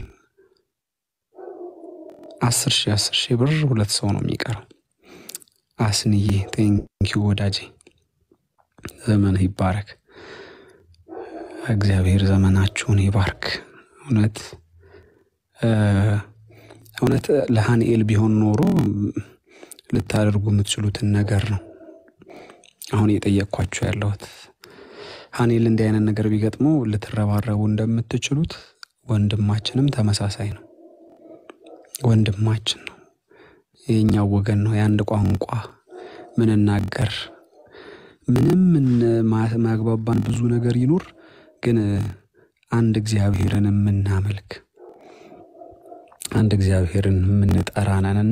አስር ሺህ አስር ሺህ ብር ሁለት ሰው ነው የሚቀረው። አስንዬ ቴንኪው ወዳጄ፣ ዘመንህ ይባረክ። እግዚአብሔር ዘመናችሁን ይባርክ። እውነት እ፣ እውነት ለሃንኤል ቢሆን ኖሮ ልታደርጉ የምትችሉትን ነገር ነው አሁን እየጠየቅኳችሁ ያለሁት። ሃንኤል እንዲህ አይነት ነገር ቢገጥመው ልትረባረቡ እንደምትችሉት ወንድማችንም ተመሳሳይ ነው። ወንድማችን ነው፣ የኛው ወገን ነው። የአንድ ቋንቋ ምንናገር ምንም ምን- ማ- ማግባባን ብዙ ነገር ይኑር፣ ግን አንድ እግዚአብሔርን የምናመልክ አንድ እግዚአብሔርን የምንጠራ ነን እና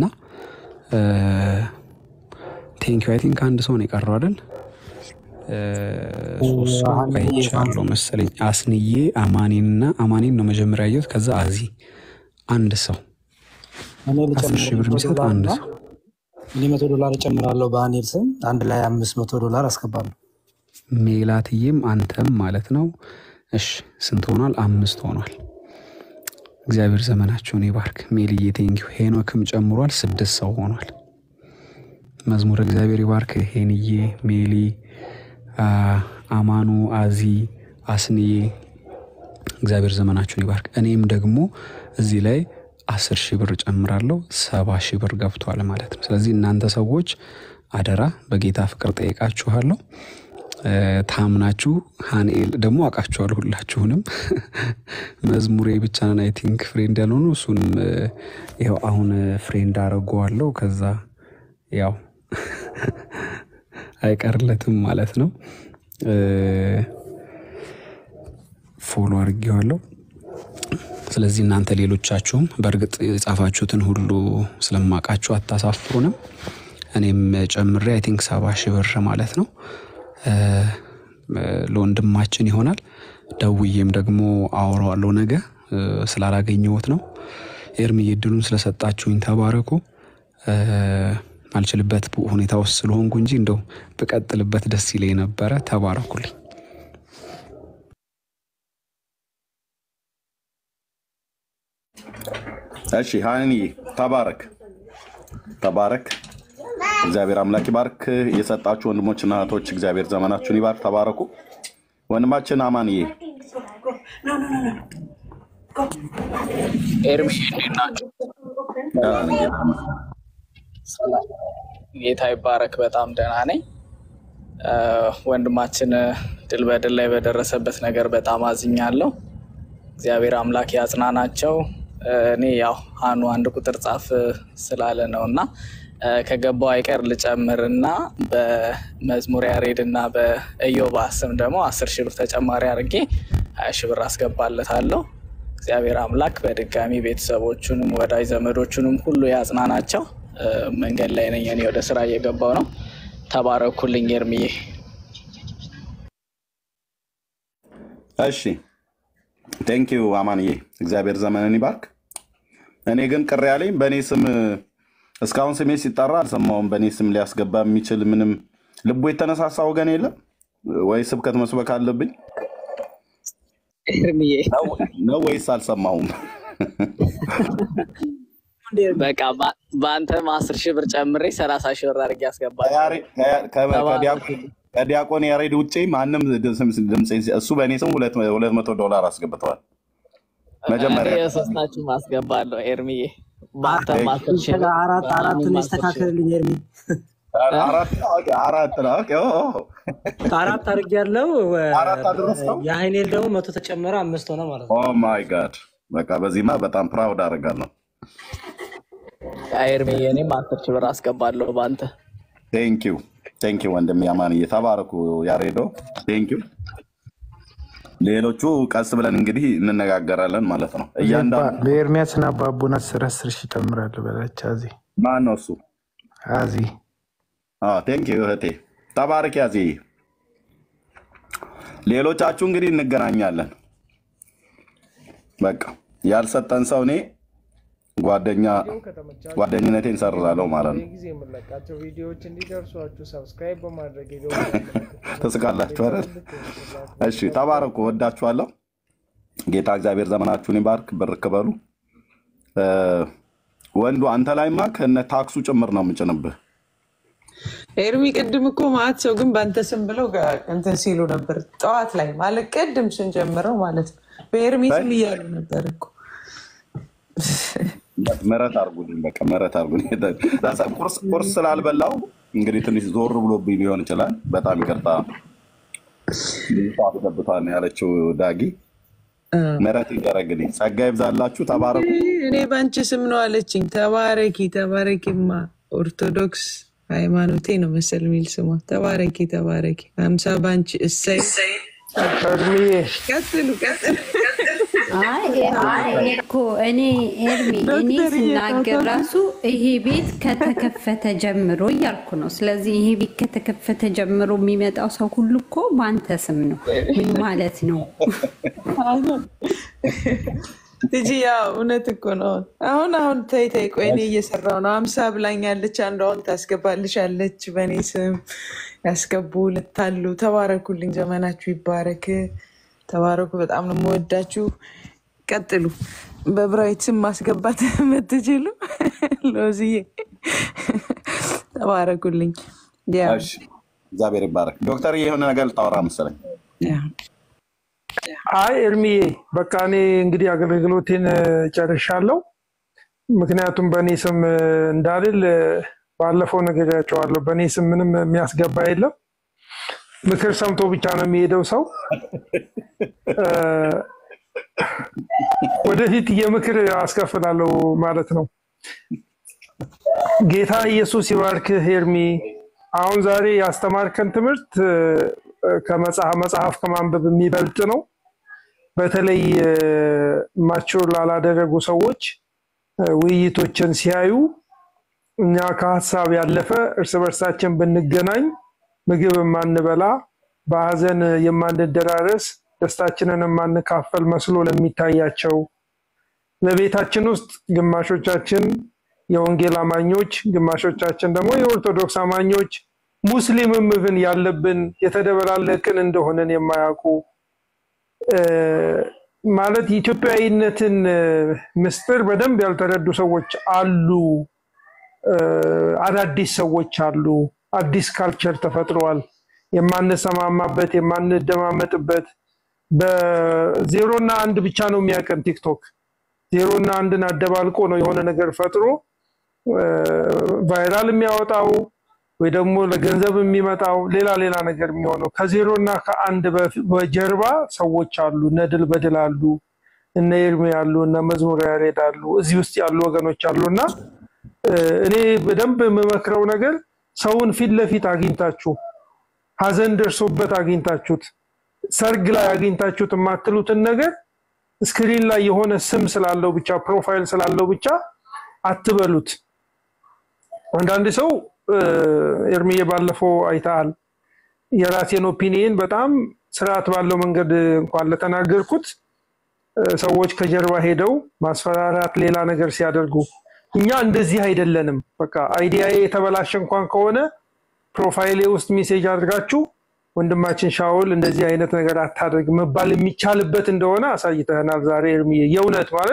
ቴንኪው አይ ቲንክ አንድ ሰው ነው የቀረው አይደል? እ፣ ሶስት ሰው አይቻለሁ መሰለኝ። አስንዬ አማኔንና አማኔን ነው መጀመሪያ ያየሁት። ከዛ አዚ አንድ ሰው እኔ አስር ሺህ ብር ልጨምር መቶ የሚሰጥ ዶላር አንድ እና ሰው እኔ መቶ ዶላር እጨምራለሁ በአኔል ስም አንድ ላይ አምስት መቶ ዶላር አስገባለሁ። ሜላትዬም አንተም ማለት ነው። እሺ ስንት ሆኗል? አምስት ሆኗል። እግዚአብሔር ዘመናቸውን ይባርክ። ሜልዬ ቴንኪው። ሄኖክም ጨምሯል፣ ስድስት ሰው ሆኗል። መዝሙር እግዚአብሔር ይባርክ። ሄንዬ፣ ሜሊ፣ አ፣ አማኑ፣ አዚ፣ አስንዬ እግዚአብሔር ዘመናችሁን ይባርክ። እኔም ደግሞ እዚህ ላይ አስር ሺህ ብር ጨምራለሁ። ሰባ ሺህ ብር ገብቷል ማለት ነው። ስለዚህ እናንተ ሰዎች አደራ በጌታ ፍቅር ጠይቃችኋለሁ። እ፣ ታምናችሁ ሃንኤል ደግሞ አውቃችኋል ሁላችሁንም። መዝሙሬ ብቻ ነን አይ ቲንክ ፍሬንድ ያልሆኑ እሱንም እ፣ ይኸው አሁን ፍሬንድ አደርገዋለሁ። ከዛ ያው አይቀርለትም ማለት ነው። እ፣ ፎሎ አድርጌዋለሁ። ስለዚህ እናንተ ሌሎቻችሁም በእርግጥ የጻፋችሁትን ሁሉ ስለማውቃችሁ አታሳፍሩንም። እኔም ጨምሬ አይ ቲንክ ሰባ ሺህ ብር ማለት ነው እ፣ ለወንድማችን ይሆናል። ደውዬም ደግሞ አወራዋለሁ ነገ እ፣ ስላላገኘሁት ነው። ኤርምዬ እድሉን ስለሰጣችሁኝ ተባረኩ። እ፣ አልችልበት ሁኔታ ውስጥ ስለሆንኩ እንጂ እንደው ብቀጥልበት ደስ ይለኝ ነበረ። ተባረኩልኝ። እሺ ሀኒ ተባረክ ተባረክ። እግዚአብሔር አምላክ ይባርክ። የሰጣችሁ ወንድሞችና እህቶች እግዚአብሔር ዘመናችሁን ይባርክ። ተባረኩ። ወንድማችን አማንዬ ኤርሚ እንዴት ናችሁ? ጌታ ይባረክ። በጣም ደህና ነኝ። እ፣ ወንድማችን ድል በድል ላይ በደረሰበት ነገር በጣም አዝኛለሁ። እግዚአብሔር አምላክ ያጽናናቸው። እ፣ እኔ ያው ሀኑ አንድ ቁጥር ጻፍ ስላለ ነው እና እ፣ ከገባው አይቀር ልጨምር እና በመዝሙር ያሬድ እና በኢዮባ ስም ደግሞ አስር ሺህ ብር ተጨማሪ አድርጌ ሀያ ሺህ ብር አስገባለታለሁ። እግዚአብሔር አምላክ በድጋሚ ቤተሰቦቹንም ወዳጅ ዘመዶቹንም ሁሉ ያጽናናቸው። እ፣ መንገድ ላይ ነኝ እኔ ወደ ስራ እየገባው ነው። ተባረኩልኝ ኤርምዬ። እሺ ቴንኪዩ አማንዬ፣ እግዚአብሔር ዘመንን ይባርክ። እኔ ግን ቅር ያለኝ በእኔ ስም እስካሁን ስሜ ሲጠራ አልሰማውም። በእኔ ስም ሊያስገባ የሚችል ምንም ልቡ የተነሳሳ ወገን የለም ወይ? ስብከት መስበክ አለብኝ ኤርምዬ ነው ወይስ አልሰማሁም? በቃ በ- በአንተም አስር ሺህ ብር ጨምሬ ሰላሳ ሺህ ብር አድርጌ ያስገባል። ከያሬ- ከያ- ከ- ከዲያቆ- ከዲያቆን ያሬድ ውጭ ማንም ድምፅ ድምፅ እሱ በእኔ ስም ሁለት ሁለት መቶ ዶላር አስገብተዋል። እኔ መጀመሪያ የሶስታችሁም አስገባለሁ። ኤርሚዬ በአንተም አስር ሺህ ብር አራት አራቱን በእኔም አስር ሺህ ብር ይስተካከልልኝ ኤርሚ። አራት ኦኬ፣ አራት ነው። ኦኬ፣ ኦ፣ ኦ። አራት አድርግ ያለው አራት አደረስከው? የሀይኔል ደግሞ መቶ ተጨመረ አምስት ሆነ ማለት ነው። ኦ ማይ ጋድ በቃ በዚህማ በጣም ፕራውድ አደርጋለሁ። ኤርሚዬ እኔም አስር ሺህ ብር አስገባለሁ በአንተ ቴንኪዩ ቴንኪዩ ወንድም ያማንዬ ተባረኩ። ያሬዶ ቴንኪዩ። ሌሎቹ ቀስ ብለን እንግዲህ እንነጋገራለን ማለት ነው። እያንዳንዱ በኤርሚያስና በአቡን አስር አስር ሺህ እጨምራለሁ በላች አዚ ማን ነው እሱ? አዚ ቴንኪዩ እህቴ ተባረክ ያዜ። ሌሎቻችሁ እንግዲህ እንገናኛለን። በቃ ያልሰጠን ሰው እኔ ጓደኛ ጓደኝነቴን ሰርዛለሁ ማለት ነው። ጊዜ የምንለቃቸው ቪዲዮዎች እንዲደርሷችሁ ሰብስክራይብ በማድረግ ትስቃላችሁ አይደል? እሺ ተባረኩ፣ ወዳችኋለሁ። ጌታ እግዚአብሔር ዘመናችሁን ይባርክ፣ ብርክ በሉ። እ፣ ወንዱ አንተ ላይማ ከነ ታክሱ ጭምር ነው የምጭንብህ። ኤርሚ ቅድም እኮ ማለት ሰው ግን በአንተ ስም ብለው ጋ- እንትን ሲሉ ነበር ጠዋት ላይ ማለት ቅድም ስንጀምረው ማለት ነው በኤርሚ ስም እያሉ ነበር እኮ ምሕረት አድርጉልኝ፣ በቃ ምሕረት አድርጉልኝ። ቁርስ ቁርስ ስላልበላው እንግዲህ ትንሽ ዞር ብሎብኝ ሊሆን ይችላል። በጣም ይቅርታ። ብዙ ሰው አስገብቷል ነው ያለችው ዳጊ። ምሕረት ይደረግልኝ። ጸጋ ይብዛላችሁ። ተባረኩ። እኔ በአንቺ ስም ነው አለችኝ። ተባረኪ ተባረኪማ ኦርቶዶክስ ሃይማኖቴ ነው መሰል የሚል ስሟ። ተባረኪ ተባረኪ። ሀምሳ በአንቺ እሰይ። ቀጥሉ ቀጥሉ። አይ ኤርሚ እኔ እኮ እኔ ኤርሚ እኔ ስናገር ራሱ ይሄ ቤት ከተከፈተ ጀምሮ እያልኩ ነው። ስለዚህ ይሄ ቤት ከተከፈተ ጀምሮ የሚመጣው ሰው ሁሉ እኮ በአንተ ስም ነው። ምን ማለት ነው? ትጂ ያው እውነት እኮ ነው። አሁን አሁን ተይ ተይ፣ ቆይ እኔ እየሰራው ነው። አምሳ ብላኛለች፣ አንዷ አሁን ታስገባልሻለች በእኔ ስም ያስገቡ ልታሉ። ተባረኩልኝ፣ ዘመናችሁ ይባረክ። ተባረኩ። በጣም ነው የምወዳችሁ። ቀጥሉ። በብራዊት ስም ማስገባት የምትችሉ ሎዝዬ ተባረኩልኝ። ያው እሺ፣ እግዚአብሔር ይባረክ። ዶክተር የሆነ ነገር ልታወራ መሰለኝ። አይ እርሚዬ በቃ እኔ እንግዲህ አገልግሎቴን እ፣ ጨርሻለሁ። ምክንያቱም በእኔ ስም እ፣ እንዳልል እ፣ ባለፈው ነግሬያቸዋለሁ። በእኔ ስም ምንም የሚያስገባ የለም። ምክር ሰምቶ ብቻ ነው የሚሄደው ሰው። እ፣ ወደፊት የምክር አስከፍላለሁ ማለት ነው። ጌታ ኢየሱስ ይባርክህ ኤርሚ። አሁን ዛሬ ያስተማርከን ትምህርት እ፣ ከመጽሐፍ መጽሐፍ ከማንበብ የሚበልጥ ነው። በተለይ ማቹር ላላደረጉ ሰዎች እ፣ ውይይቶችን ሲያዩ እኛ ከሀሳብ ያለፈ እርስ በርሳችን ብንገናኝ ምግብ የማንበላ በሀዘን የማንደራረስ ደስታችንን የማንካፈል መስሎ ለሚታያቸው በቤታችን ውስጥ ግማሾቻችን የወንጌል አማኞች፣ ግማሾቻችን ደግሞ የኦርቶዶክስ አማኞች ሙስሊምም ብን ያለብን የተደበላለቅን እንደሆነን የማያውቁ እ፣ ማለት የኢትዮጵያዊነትን እ፣ ምስጢር በደንብ ያልተረዱ ሰዎች አሉ። እ፣ አዳዲስ ሰዎች አሉ። አዲስ ካልቸር ተፈጥሯል። የማንሰማማበት የማንደማመጥበት በዜሮ እና አንድ ብቻ ነው የሚያውቀን ቲክቶክ ዜሮ እና አንድን አደባልቆ ነው የሆነ ነገር ፈጥሮ እ፣ ቫይራል የሚያወጣው ወይ ደግሞ ለገንዘብ የሚመጣው ሌላ ሌላ ነገር የሚሆነው ከዜሮ እና ከአንድ በፊ- በጀርባ ሰዎች አሉ። እነ ድል በድል አሉ፣ እነ ኤርሚ አሉ፣ እነ መዝሙር ያሬድ አሉ፣ እዚህ ውስጥ ያሉ ወገኖች አሉ እና እ፣ እኔ በደንብ የምመክረው ነገር ሰውን ፊት ለፊት አግኝታችሁ ሀዘን ደርሶበት አግኝታችሁት ሰርግ ላይ አግኝታችሁት የማትሉትን ነገር ስክሪን ላይ የሆነ ስም ስላለው ብቻ ፕሮፋይል ስላለው ብቻ አትበሉት። አንዳንድ ሰው እ፣ ኤርሚዬ ባለፈው አይተሃል። የራሴን ኦፒኒየን በጣም ስርዓት ባለው መንገድ እንኳን ለተናገርኩት እ፣ ሰዎች ከጀርባ ሄደው ማስፈራራት፣ ሌላ ነገር ሲያደርጉ እኛ እንደዚህ አይደለንም። በቃ አይዲያዬ የተበላሸ እንኳን ከሆነ ፕሮፋይሌ ውስጥ ሜሴጅ አድርጋችሁ ወንድማችን ሻውል እንደዚህ አይነት ነገር አታደርግ መባል የሚቻልበት እንደሆነ አሳይተናል ዛሬ ኤርሚዬ። የእውነት ማለት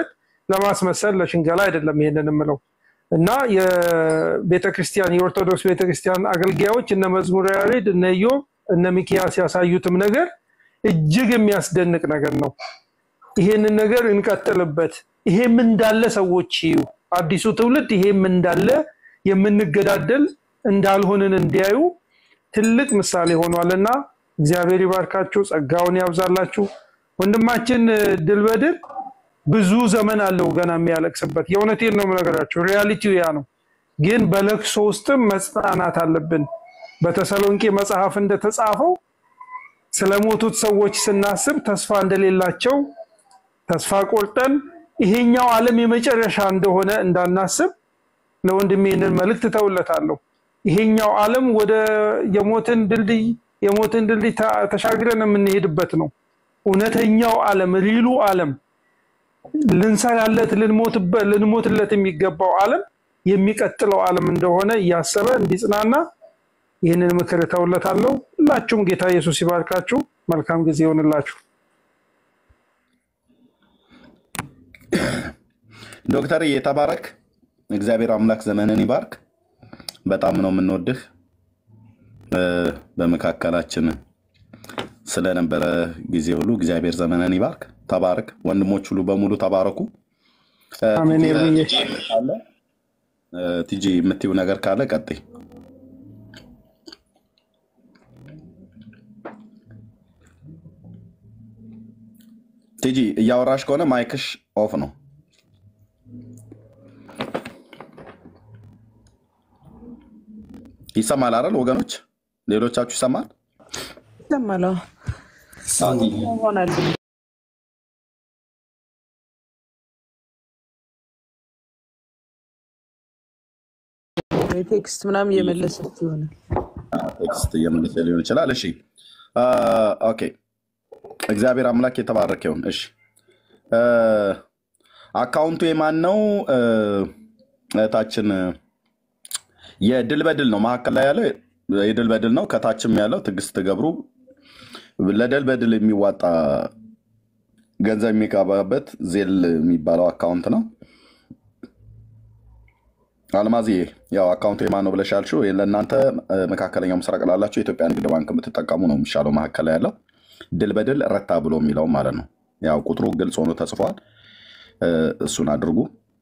ለማስመሰል ለሽንገላ አይደለም ይሄንን የምለው እና የቤተክርስቲያን የኦርቶዶክስ ቤተክርስቲያን አገልጋዮች እነ መዝሙረ ያሬድ እነ ኢዮብ እነ ሚኪያስ ያሳዩትም ነገር እጅግ የሚያስደንቅ ነገር ነው። ይሄንን ነገር እንቀጥልበት። ይሄም እንዳለ ሰዎች ይዩ። አዲሱ ትውልድ ይሄም እንዳለ የምንገዳደል እንዳልሆንን እንዲያዩ ትልቅ ምሳሌ ሆኗልና እግዚአብሔር ይባርካችሁ፣ ጸጋውን ያብዛላችሁ። ወንድማችን ድል በድል ብዙ ዘመን አለው ገና የሚያለቅስበት። የእውነቴን ነው የምነግራችሁ፣ ሪያሊቲው ያ ነው። ግን በለቅሶ ውስጥም መጽናናት አለብን። በተሰሎንቄ መጽሐፍ እንደተጻፈው ስለሞቱት ሰዎች ስናስብ ተስፋ እንደሌላቸው ተስፋ ቆርጠን ይሄኛው ዓለም የመጨረሻ እንደሆነ እንዳናስብ ለወንድሜ ይህንን መልእክት ተውለታለሁ። ይሄኛው ዓለም ወደ የሞትን ድልድይ የሞትን ድልድይ ተ- ተሻግረን የምንሄድበት ነው። እውነተኛው ዓለም ሪሉ ዓለም ልንሰራለት ልንሞትበት ልንሞትለት የሚገባው ዓለም የሚቀጥለው ዓለም እንደሆነ እያሰበ እንዲጽናና ይህንን ምክር እተውለታለሁ። ሁላችሁም ጌታ ኢየሱስ ይባርካችሁ። መልካም ጊዜ ይሆንላችሁ። ዶክተር የተባረክ እግዚአብሔር አምላክ ዘመንን ይባርክ። በጣም ነው የምንወድህ። እ፣ በመካከላችን ስለነበረ ጊዜ ሁሉ እግዚአብሔር ዘመንን ይባርክ። ተባረክ። ወንድሞች ሁሉ በሙሉ ተባረኩ። እ፣ አሜን። ቲጂ ይርብዬ ካለ እ፣ ቲጂ የምትይው ነገር ካለ ቀጥይ። ቲጂ እያወራሽ ከሆነ ማይክሽ ኦፍ ነው። ይሰማል አይደል ወገኖች? ሌሎቻችሁ ይሰማል? ይሰማል። አዎ። አዎ፣ ቲጂ ይሆናል ቴክስት ምናምን እየመለሰች ይሆናል። ቴክስት እየመለሰ ሊሆን ይችላል። እሺ አ፣ ኦኬ። እግዚአብሔር አምላክ የተባረከ ይሁን። እሺ አ፣ አካውንቱ የማን ነው? አ፣ እህታችን የድል በድል ነው። መካከል ላይ ያለው የድል በድል ነው። ከታችም ያለው ትዕግስት ገብሩ ለድል በድል የሚዋጣ ገንዘብ የሚገባበት ዜል የሚባለው አካውንት ነው። አልማዝዬ ያው አካውንቱ የማን ነው ብለሽ ያልሽው ለእናንተ እ፣ መካከለኛው ምስራቅ ላላችሁ የኢትዮጵያ ንግድ ባንክ የምትጠቀሙ ነው የሚሻለው። መካከል ላይ ያለው ድል በድል ረታ ብሎ የሚለው ማለት ነው። ያው ቁጥሩ ግልጽ ሆኖ ተጽፏል። እ፣ እሱን አድርጉ።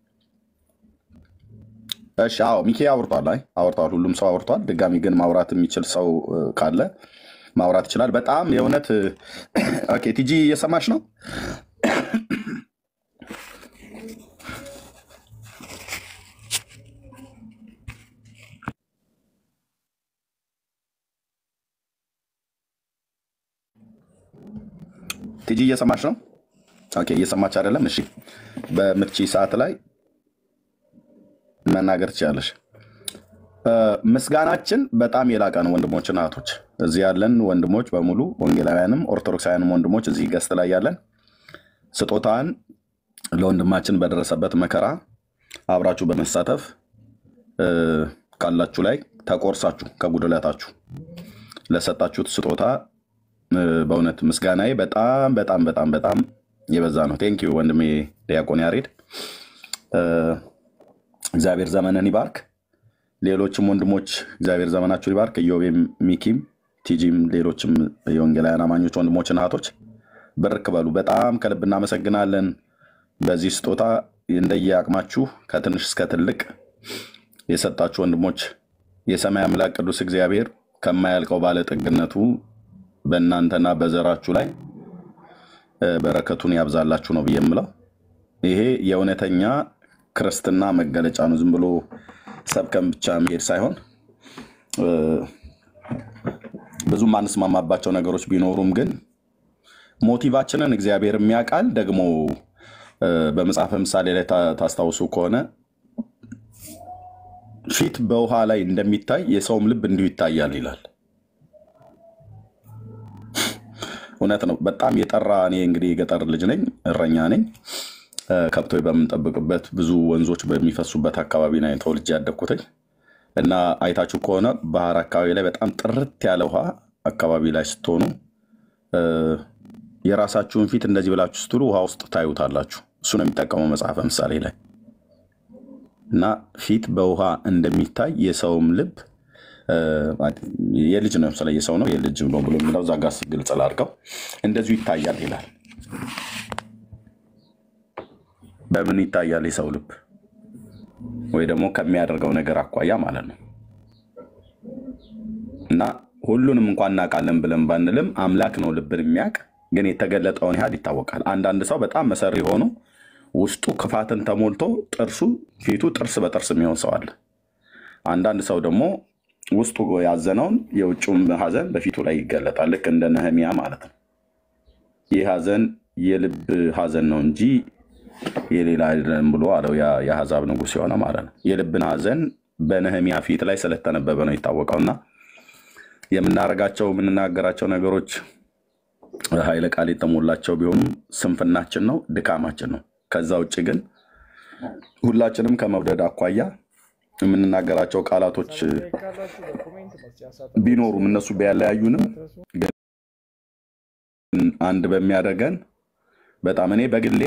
እሺ አዎ ሚኪ አውርቷል። አይ አውርቷል። ሁሉም ሰው አውርቷል። ድጋሚ ግን ማውራት የሚችል ሰው እ፣ ካለ ማውራት ይችላል። በጣም የእውነት እ፣ ኦኬ ቲጂ እየሰማሽ ነው? ቲጂ እየሰማች ነው? ኦኬ እየሰማች አይደለም? እሺ በምርቺ ሰዓት ላይ መናገር ትችላለሽ። እ፣ ምስጋናችን በጣም የላቀ ነው ወንድሞችና እህቶች፣ እዚህ ያለን ወንድሞች በሙሉ ወንጌላውያንም ኦርቶዶክሳውያንም ወንድሞች እዚህ ገስት ላይ ያለን ስጦታን ለወንድማችን በደረሰበት መከራ አብራችሁ በመሳተፍ እ፣ ካላችሁ ላይ ተቆርሳችሁ ከጉድለታችሁ ለሰጣችሁት ስጦታ እ፣ በእውነት ምስጋናዬ በጣም በጣም በጣም በጣም የበዛ ነው። ቴንኪዩ ወንድሜ ዲያቆን ያሬድ እ፣ እግዚአብሔር ዘመንን ይባርክ። ሌሎችም ወንድሞች እግዚአብሔር ዘመናችሁን ይባርክ። ኢዮቤም፣ ሚኪም፣ ቲጂም ሌሎችም የወንጌላውያን አማኞች ወንድሞችና እህቶች ብርክ በሉ። በጣም ከልብ እናመሰግናለን። በዚህ ስጦታ እንደየ አቅማችሁ ከትንሽ እስከ ትልቅ የሰጣችሁ ወንድሞች የሰማይ አምላክ ቅዱስ እግዚአብሔር ከማያልቀው ባለጠግነቱ በእናንተና በዘራችሁ ላይ እ፣ በረከቱን ያብዛላችሁ ነው ብዬ የምለው። ይሄ የእውነተኛ ክርስትና መገለጫ ነው። ዝም ብሎ ሰብከን ብቻ መሄድ ሳይሆን እ፣ ብዙ ማንስማማባቸው ነገሮች ቢኖሩም ግን ሞቲቫችንን እግዚአብሔር የሚያውቃል። ደግሞ እ፣ በመጽሐፈ ምሳሌ ላይ ታ- ታስታውሱ ከሆነ ፊት በውሃ ላይ እንደሚታይ የሰውም ልብ እንዲሁ ይታያል ይላል። እውነት ነው። በጣም የጠራ እኔ እንግዲህ የገጠር ልጅ ነኝ፣ እረኛ ነኝ። እ፣ ከብቶች በምንጠብቅበት ብዙ ወንዞች በሚፈሱበት አካባቢ ነው ተወልጄ ያደግኩትኝ እና አይታችሁ ከሆነ ባህር አካባቢ ላይ በጣም ጥርት ያለ ውሃ አካባቢ ላይ ስትሆኑ እ፣ የራሳችሁን ፊት እንደዚህ ብላችሁ ስትሉ ውሃ ውስጥ ታዩታላችሁ። እሱ ነው የሚጠቀመው መጽሐፈ ምሳሌ ላይ እና ፊት በውሃ እንደሚታይ የሰውም ልብ እ፣ የልጅ ነው ስለ የሰው ነው የልጅ ነው ብሎ የሚለው እዛ ጋር ግልጽ ላድርገው እንደዚሁ ይታያል ይላል። በምን ይታያል የሰው ልብ ወይ ደግሞ ከሚያደርገው ነገር አኳያ ማለት ነው። እና ሁሉንም እንኳን እናውቃለን ብለን ባንልም አምላክ ነው ልብን የሚያውቅ ግን የተገለጠውን ያህል ይታወቃል። አንዳንድ ሰው በጣም መሰሪ ሆኖ ውስጡ ክፋትን ተሞልቶ ጥርሱ ፊቱ ጥርስ በጥርስ የሚሆን ሰው አለ። አንዳንድ ሰው ደግሞ ውስጡ ያዘነውን የውጭውን ሐዘን በፊቱ ላይ ይገለጣል። ልክ እንደ ነህሚያ ማለት ነው። ይህ ሐዘን የልብ ሐዘን ነው እንጂ የሌላ አይደለም ብሎ አለው ያ የአሕዛብ ንጉሥ የሆነ ማለት ነው። የልብን ሐዘን በነህሚያ ፊት ላይ ስለተነበበ ነው የታወቀውና የምናደርጋቸው የምንናገራቸው ነገሮች ኃይለ ቃል የተሞላቸው ቢሆኑም ስንፍናችን ነው፣ ድካማችን ነው። ከዛ ውጭ ግን ሁላችንም ከመውደድ አኳያ የምንናገራቸው ቃላቶች ካላችሁ በኮሜንት መስጫ ሳጥን ቢኖሩም እነሱ ቢያለያዩንም ግን አንድ በሚያደርገን በጣም እኔ በግሌ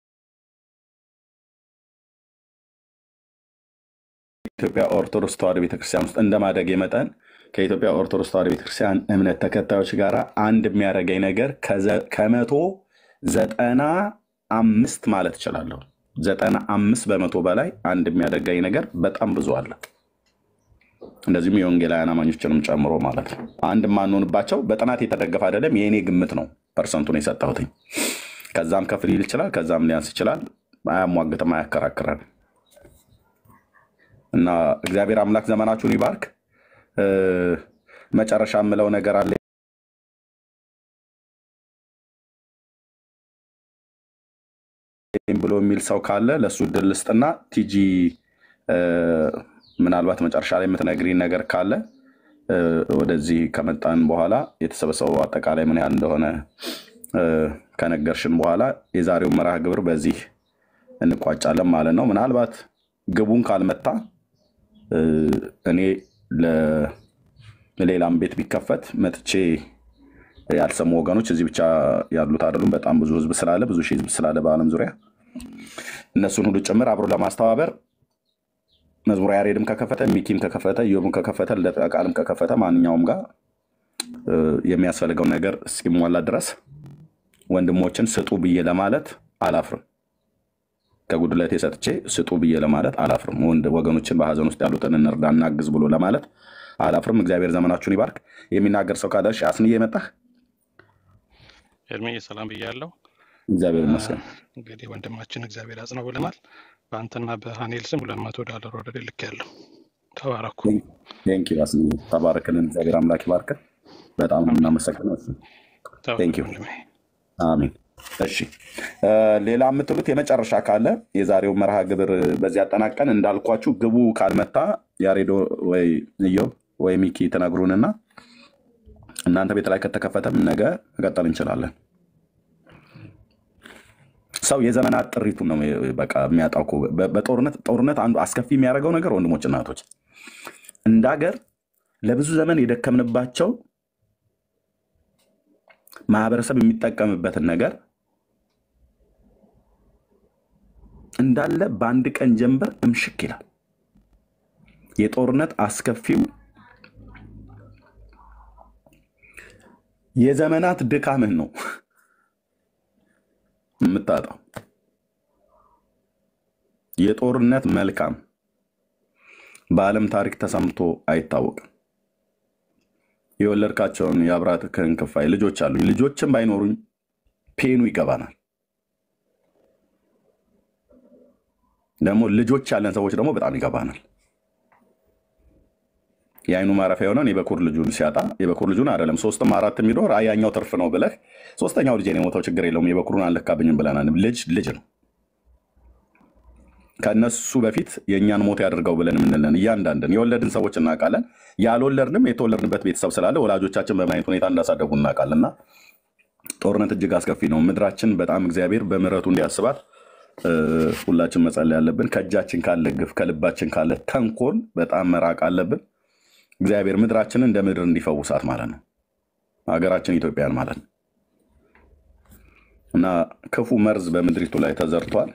ከኢትዮጵያ ኦርቶዶክስ ተዋሕዶ ቤተክርስቲያን ውስጥ እንደማደጌ መጠን ከኢትዮጵያ ኦርቶዶክስ ተዋሕዶ ቤተክርስቲያን እምነት ተከታዮች ጋር አንድ የሚያደርገኝ ነገር ከዘ- ከመቶ ዘጠና አምስት ማለት እችላለሁ። ዘጠና አምስት በመቶ በላይ አንድ የሚያደርገኝ ነገር በጣም ብዙ አለ። እንደዚሁም የወንጌላውያን አማኞችንም ጨምሮ ማለት ነው። አንድ የማንሆንባቸው በጥናት የተደገፈ አይደለም፣ የእኔ ግምት ነው ፐርሰንቱን የሰጠሁትኝ። ከዛም ከፍ ሊል ይችላል፣ ከዛም ሊያንስ ይችላል። አያሟግትም፣ አያከራክረን እና እግዚአብሔር አምላክ ዘመናችሁን ይባርክ። እ፣ መጨረሻ የምለው ነገር አለ ብሎ የሚል ሰው ካለ ለእሱ እድል ልስጥና ቲጂ እ፣ ምናልባት መጨረሻ ላይ የምትነግሪን ነገር ካለ እ፣ ወደዚህ ከመጣን በኋላ የተሰበሰበው አጠቃላይ ምን ያህል እንደሆነ እ፣ ከነገርሽን በኋላ የዛሬው መርሃ ግብር በዚህ እንቋጫለን ማለት ነው። ምናልባት ግቡን ካልመታ እ፣ እኔ ለ- ሌላም ቤት ቢከፈት መጥቼ ያልሰሙ ወገኖች እዚህ ብቻ ያሉት አይደሉም። በጣም ብዙ ህዝብ ስላለ ብዙ ሺህ ህዝብ ስላለ በዓለም ዙሪያ እነሱን ሁሉ ጭምር አብሮ ለማስተባበር መዝሙረ ያሬድም ከከፈተ ሚኪም ከከፈተ ኢዮብም ከከፈተ ልደተ ቃልም ከከፈተ ማንኛውም ጋር እ፣ የሚያስፈልገው ነገር እስኪሟላ ድረስ ወንድሞችን ስጡ ብዬ ለማለት አላፍርም። ከጉድለቴ ሰጥቼ ስጡ ብዬ ለማለት አላፍርም። ወንድ ወገኖችን በሀዘን ውስጥ ያሉትን እንርዳ እናግዝ ብሎ ለማለት አላፍርም። እግዚአብሔር ዘመናችሁን ይባርክ። የሚናገር ሰው ካለ እሺ፣ አስንዬ መጣህ። እድሜ ሰላም ብያለሁ። እግዚአብሔር ይመስገን። እንግዲህ ወንድማችን እግዚአብሔር ያጽናው ብለናል። በአንተና በሀኔል ስም ሁለት መቶ ዶላር ወደ ልክ ያለው ተባረኩ። ቴንክ ዩ አስንዬ፣ ተባረክልን። እግዚአብሔር አምላክ ይባርክ። በጣም ነው የምናመሰግነው። ቴንክ ዩ አሚን። እሺ እ፣ ሌላ የምትሉት የመጨረሻ ካለ የዛሬው መርሃ ግብር በዚህ አጠናቀን እንዳልኳችሁ ግቡ ካልመታ ያሬዶ ወይ ኢዮብ ወይ ሚኪ ትነግሩንና እናንተ ቤት ላይ ከተከፈተም ነገ መቀጠል እንችላለን። ሰው የዘመናት ጥሪቱን ነው በቃ የሚያጣው እኮ። በ- በጦርነት ጦርነት አንዱ አስከፊ የሚያደርገው ነገር ወንድሞችና እህቶች እንደ ሀገር ለብዙ ዘመን የደከምንባቸው ማህበረሰብ የሚጠቀምበትን ነገር እንዳለ በአንድ ቀን ጀንበር እምሽክ ይላል። የጦርነት አስከፊው የዘመናት ድካምህ ነው የምታጣው። የጦርነት መልካም በዓለም ታሪክ ተሰምቶ አይታወቅም። የወለድካቸውን የአብራክህን ክፋይ ልጆች አሉኝ። ልጆችም ባይኖሩኝ ፔኑ ይገባናል። ደግሞ ልጆች ያለን ሰዎች ደግሞ በጣም ይገባናል። የአይኑ ማረፊያ የሆነውን የበኩር ልጁን ሲያጣ የበኩር ልጁን አይደለም ሶስትም አራት የሚኖር አይ ያኛው ትርፍ ነው ብለህ ሶስተኛው ልጅ የሞተው ችግር የለውም የበኩሩን አልለካብኝም ብለናል። ልጅ ልጅ ነው። ከእነሱ በፊት የእኛን ሞት ያደርገው ብለን የምንለን እያንዳንድን የወለድን ሰዎች እናውቃለን። ያልወለድንም የተወለድንበት ቤተሰብ ስላለ ወላጆቻችን በምን አይነት ሁኔታ እንዳሳደጉ እናውቃለን። እና ጦርነት እጅግ አስከፊ ነው። ምድራችን በጣም እግዚአብሔር በምሕረቱ እንዲያስባት እ፣ ሁላችን መጸለይ ያለብን። ከእጃችን ካለ ግፍ፣ ከልባችን ካለ ተንኮል በጣም መራቅ አለብን። እግዚአብሔር ምድራችንን እንደ ምድር እንዲፈውሳት ማለት ነው። ሀገራችን ኢትዮጵያን ማለት ነው እና ክፉ መርዝ በምድሪቱ ላይ ተዘርቷል።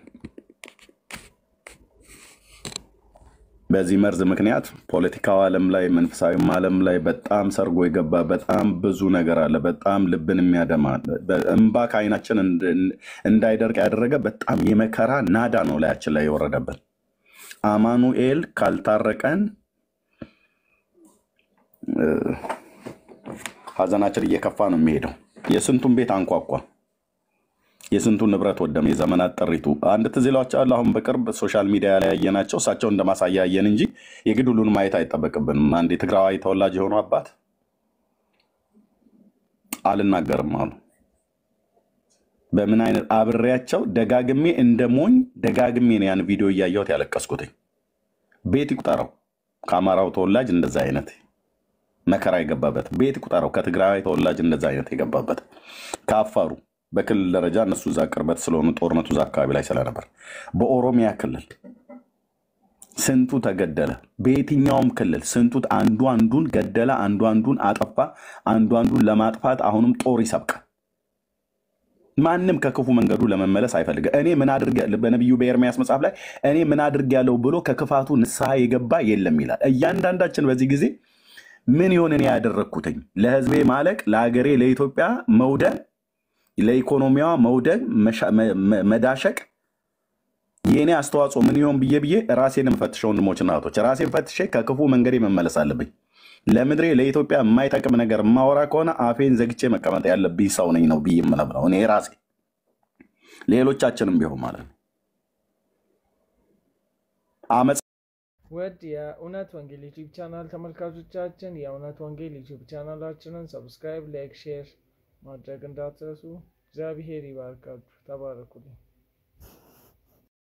በዚህ መርዝ ምክንያት ፖለቲካው ዓለም ላይ መንፈሳዊም ዓለም ላይ በጣም ሰርጎ የገባ በጣም ብዙ ነገር አለ። በጣም ልብን የሚያደማ እንባ ከዓይናችን እንዳይደርቅ ያደረገ በጣም የመከራ ናዳ ነው ላያችን ላይ የወረደብን። አማኑኤል ካልታረቀን እ፣ ሀዘናችን እየከፋ ነው የሚሄደው። የስንቱን ቤት አንኳኳ፣ የስንቱን ንብረት ወደመ። የዘመናት ጥሪቱ አንድ ትዝ ይላችኋል። አሁን በቅርብ ሶሻል ሚዲያ ላይ ያየናቸው እሳቸው እንደ ማሳያ ያየን እንጂ የግድ ሁሉን ማየት አይጠበቅብንም። አንድ የትግራዋይ ተወላጅ የሆኑ አባት አልናገርም አሉ። በምን አይነት አብሬያቸው ደጋግሜ እንደ ሞኝ ደጋግሜ ነው ያን ቪዲዮ እያየሁት ያለቀስኩትኝ። ቤት ይቁጠረው ከአማራው ተወላጅ እንደዛ አይነት መከራ የገባበት ቤት ይቁጠረው ከትግራዊ ተወላጅ እንደዛ አይነት የገባበት ከአፋሩ በክልል ደረጃ እነሱ እዛ ቅርበት ስለሆኑ ጦርነቱ እዛ አካባቢ ላይ ስለነበር በኦሮሚያ ክልል ስንቱ ተገደለ። በየትኛውም ክልል ስንቱ አንዱ አንዱን ገደለ፣ አንዱ አንዱን አጠፋ፣ አንዱ አንዱን ለማጥፋት አሁንም ጦር ይሰብቃል። ማንም ከክፉ መንገዱ ለመመለስ አይፈልግም። እኔ ምን አድርግ በነቢዩ በኤርሚያስ መጽሐፍ ላይ እኔ ምን አድርግ ያለው ብሎ ከክፋቱ ንስሐ የገባ የለም ይላል። እያንዳንዳችን በዚህ ጊዜ ምን ይሆን እኔ ያደረግኩትኝ ለህዝቤ ማለቅ፣ ለሀገሬ ለኢትዮጵያ መውደቅ፣ ለኢኮኖሚዋ መውደቅ፣ መሻ- መ- መ- መዳሸቅ የእኔ አስተዋጽኦ ምን ይሆን ብዬ ብዬ ራሴን የምፈትሸው ወንድሞችና እህቶች፣ ራሴን ፈትሼ ከክፉ መንገዴ መመለስ አለብኝ። ለምድሬ ለኢትዮጵያ የማይጠቅም ነገር የማወራ ከሆነ አፌን ዘግቼ መቀመጥ ያለብኝ ሰው ነኝ ነው ብዬ የምነግረው እኔ ራሴ፣ ሌሎቻችንም ቢሆን ማለት ነው። አመፅ ውድ የእውነት ወንጌል ዩቲዩብ ቻናል ተመልካቾቻችን የእውነት ወንጌል ዩቲዩብ ቻናላችንን ሰብስክራይብ፣ ላይክ፣ ሼር ማድረግ እንዳትረሱ። እግዚአብሔር ይባርካችሁ። ተባረኩልኝ።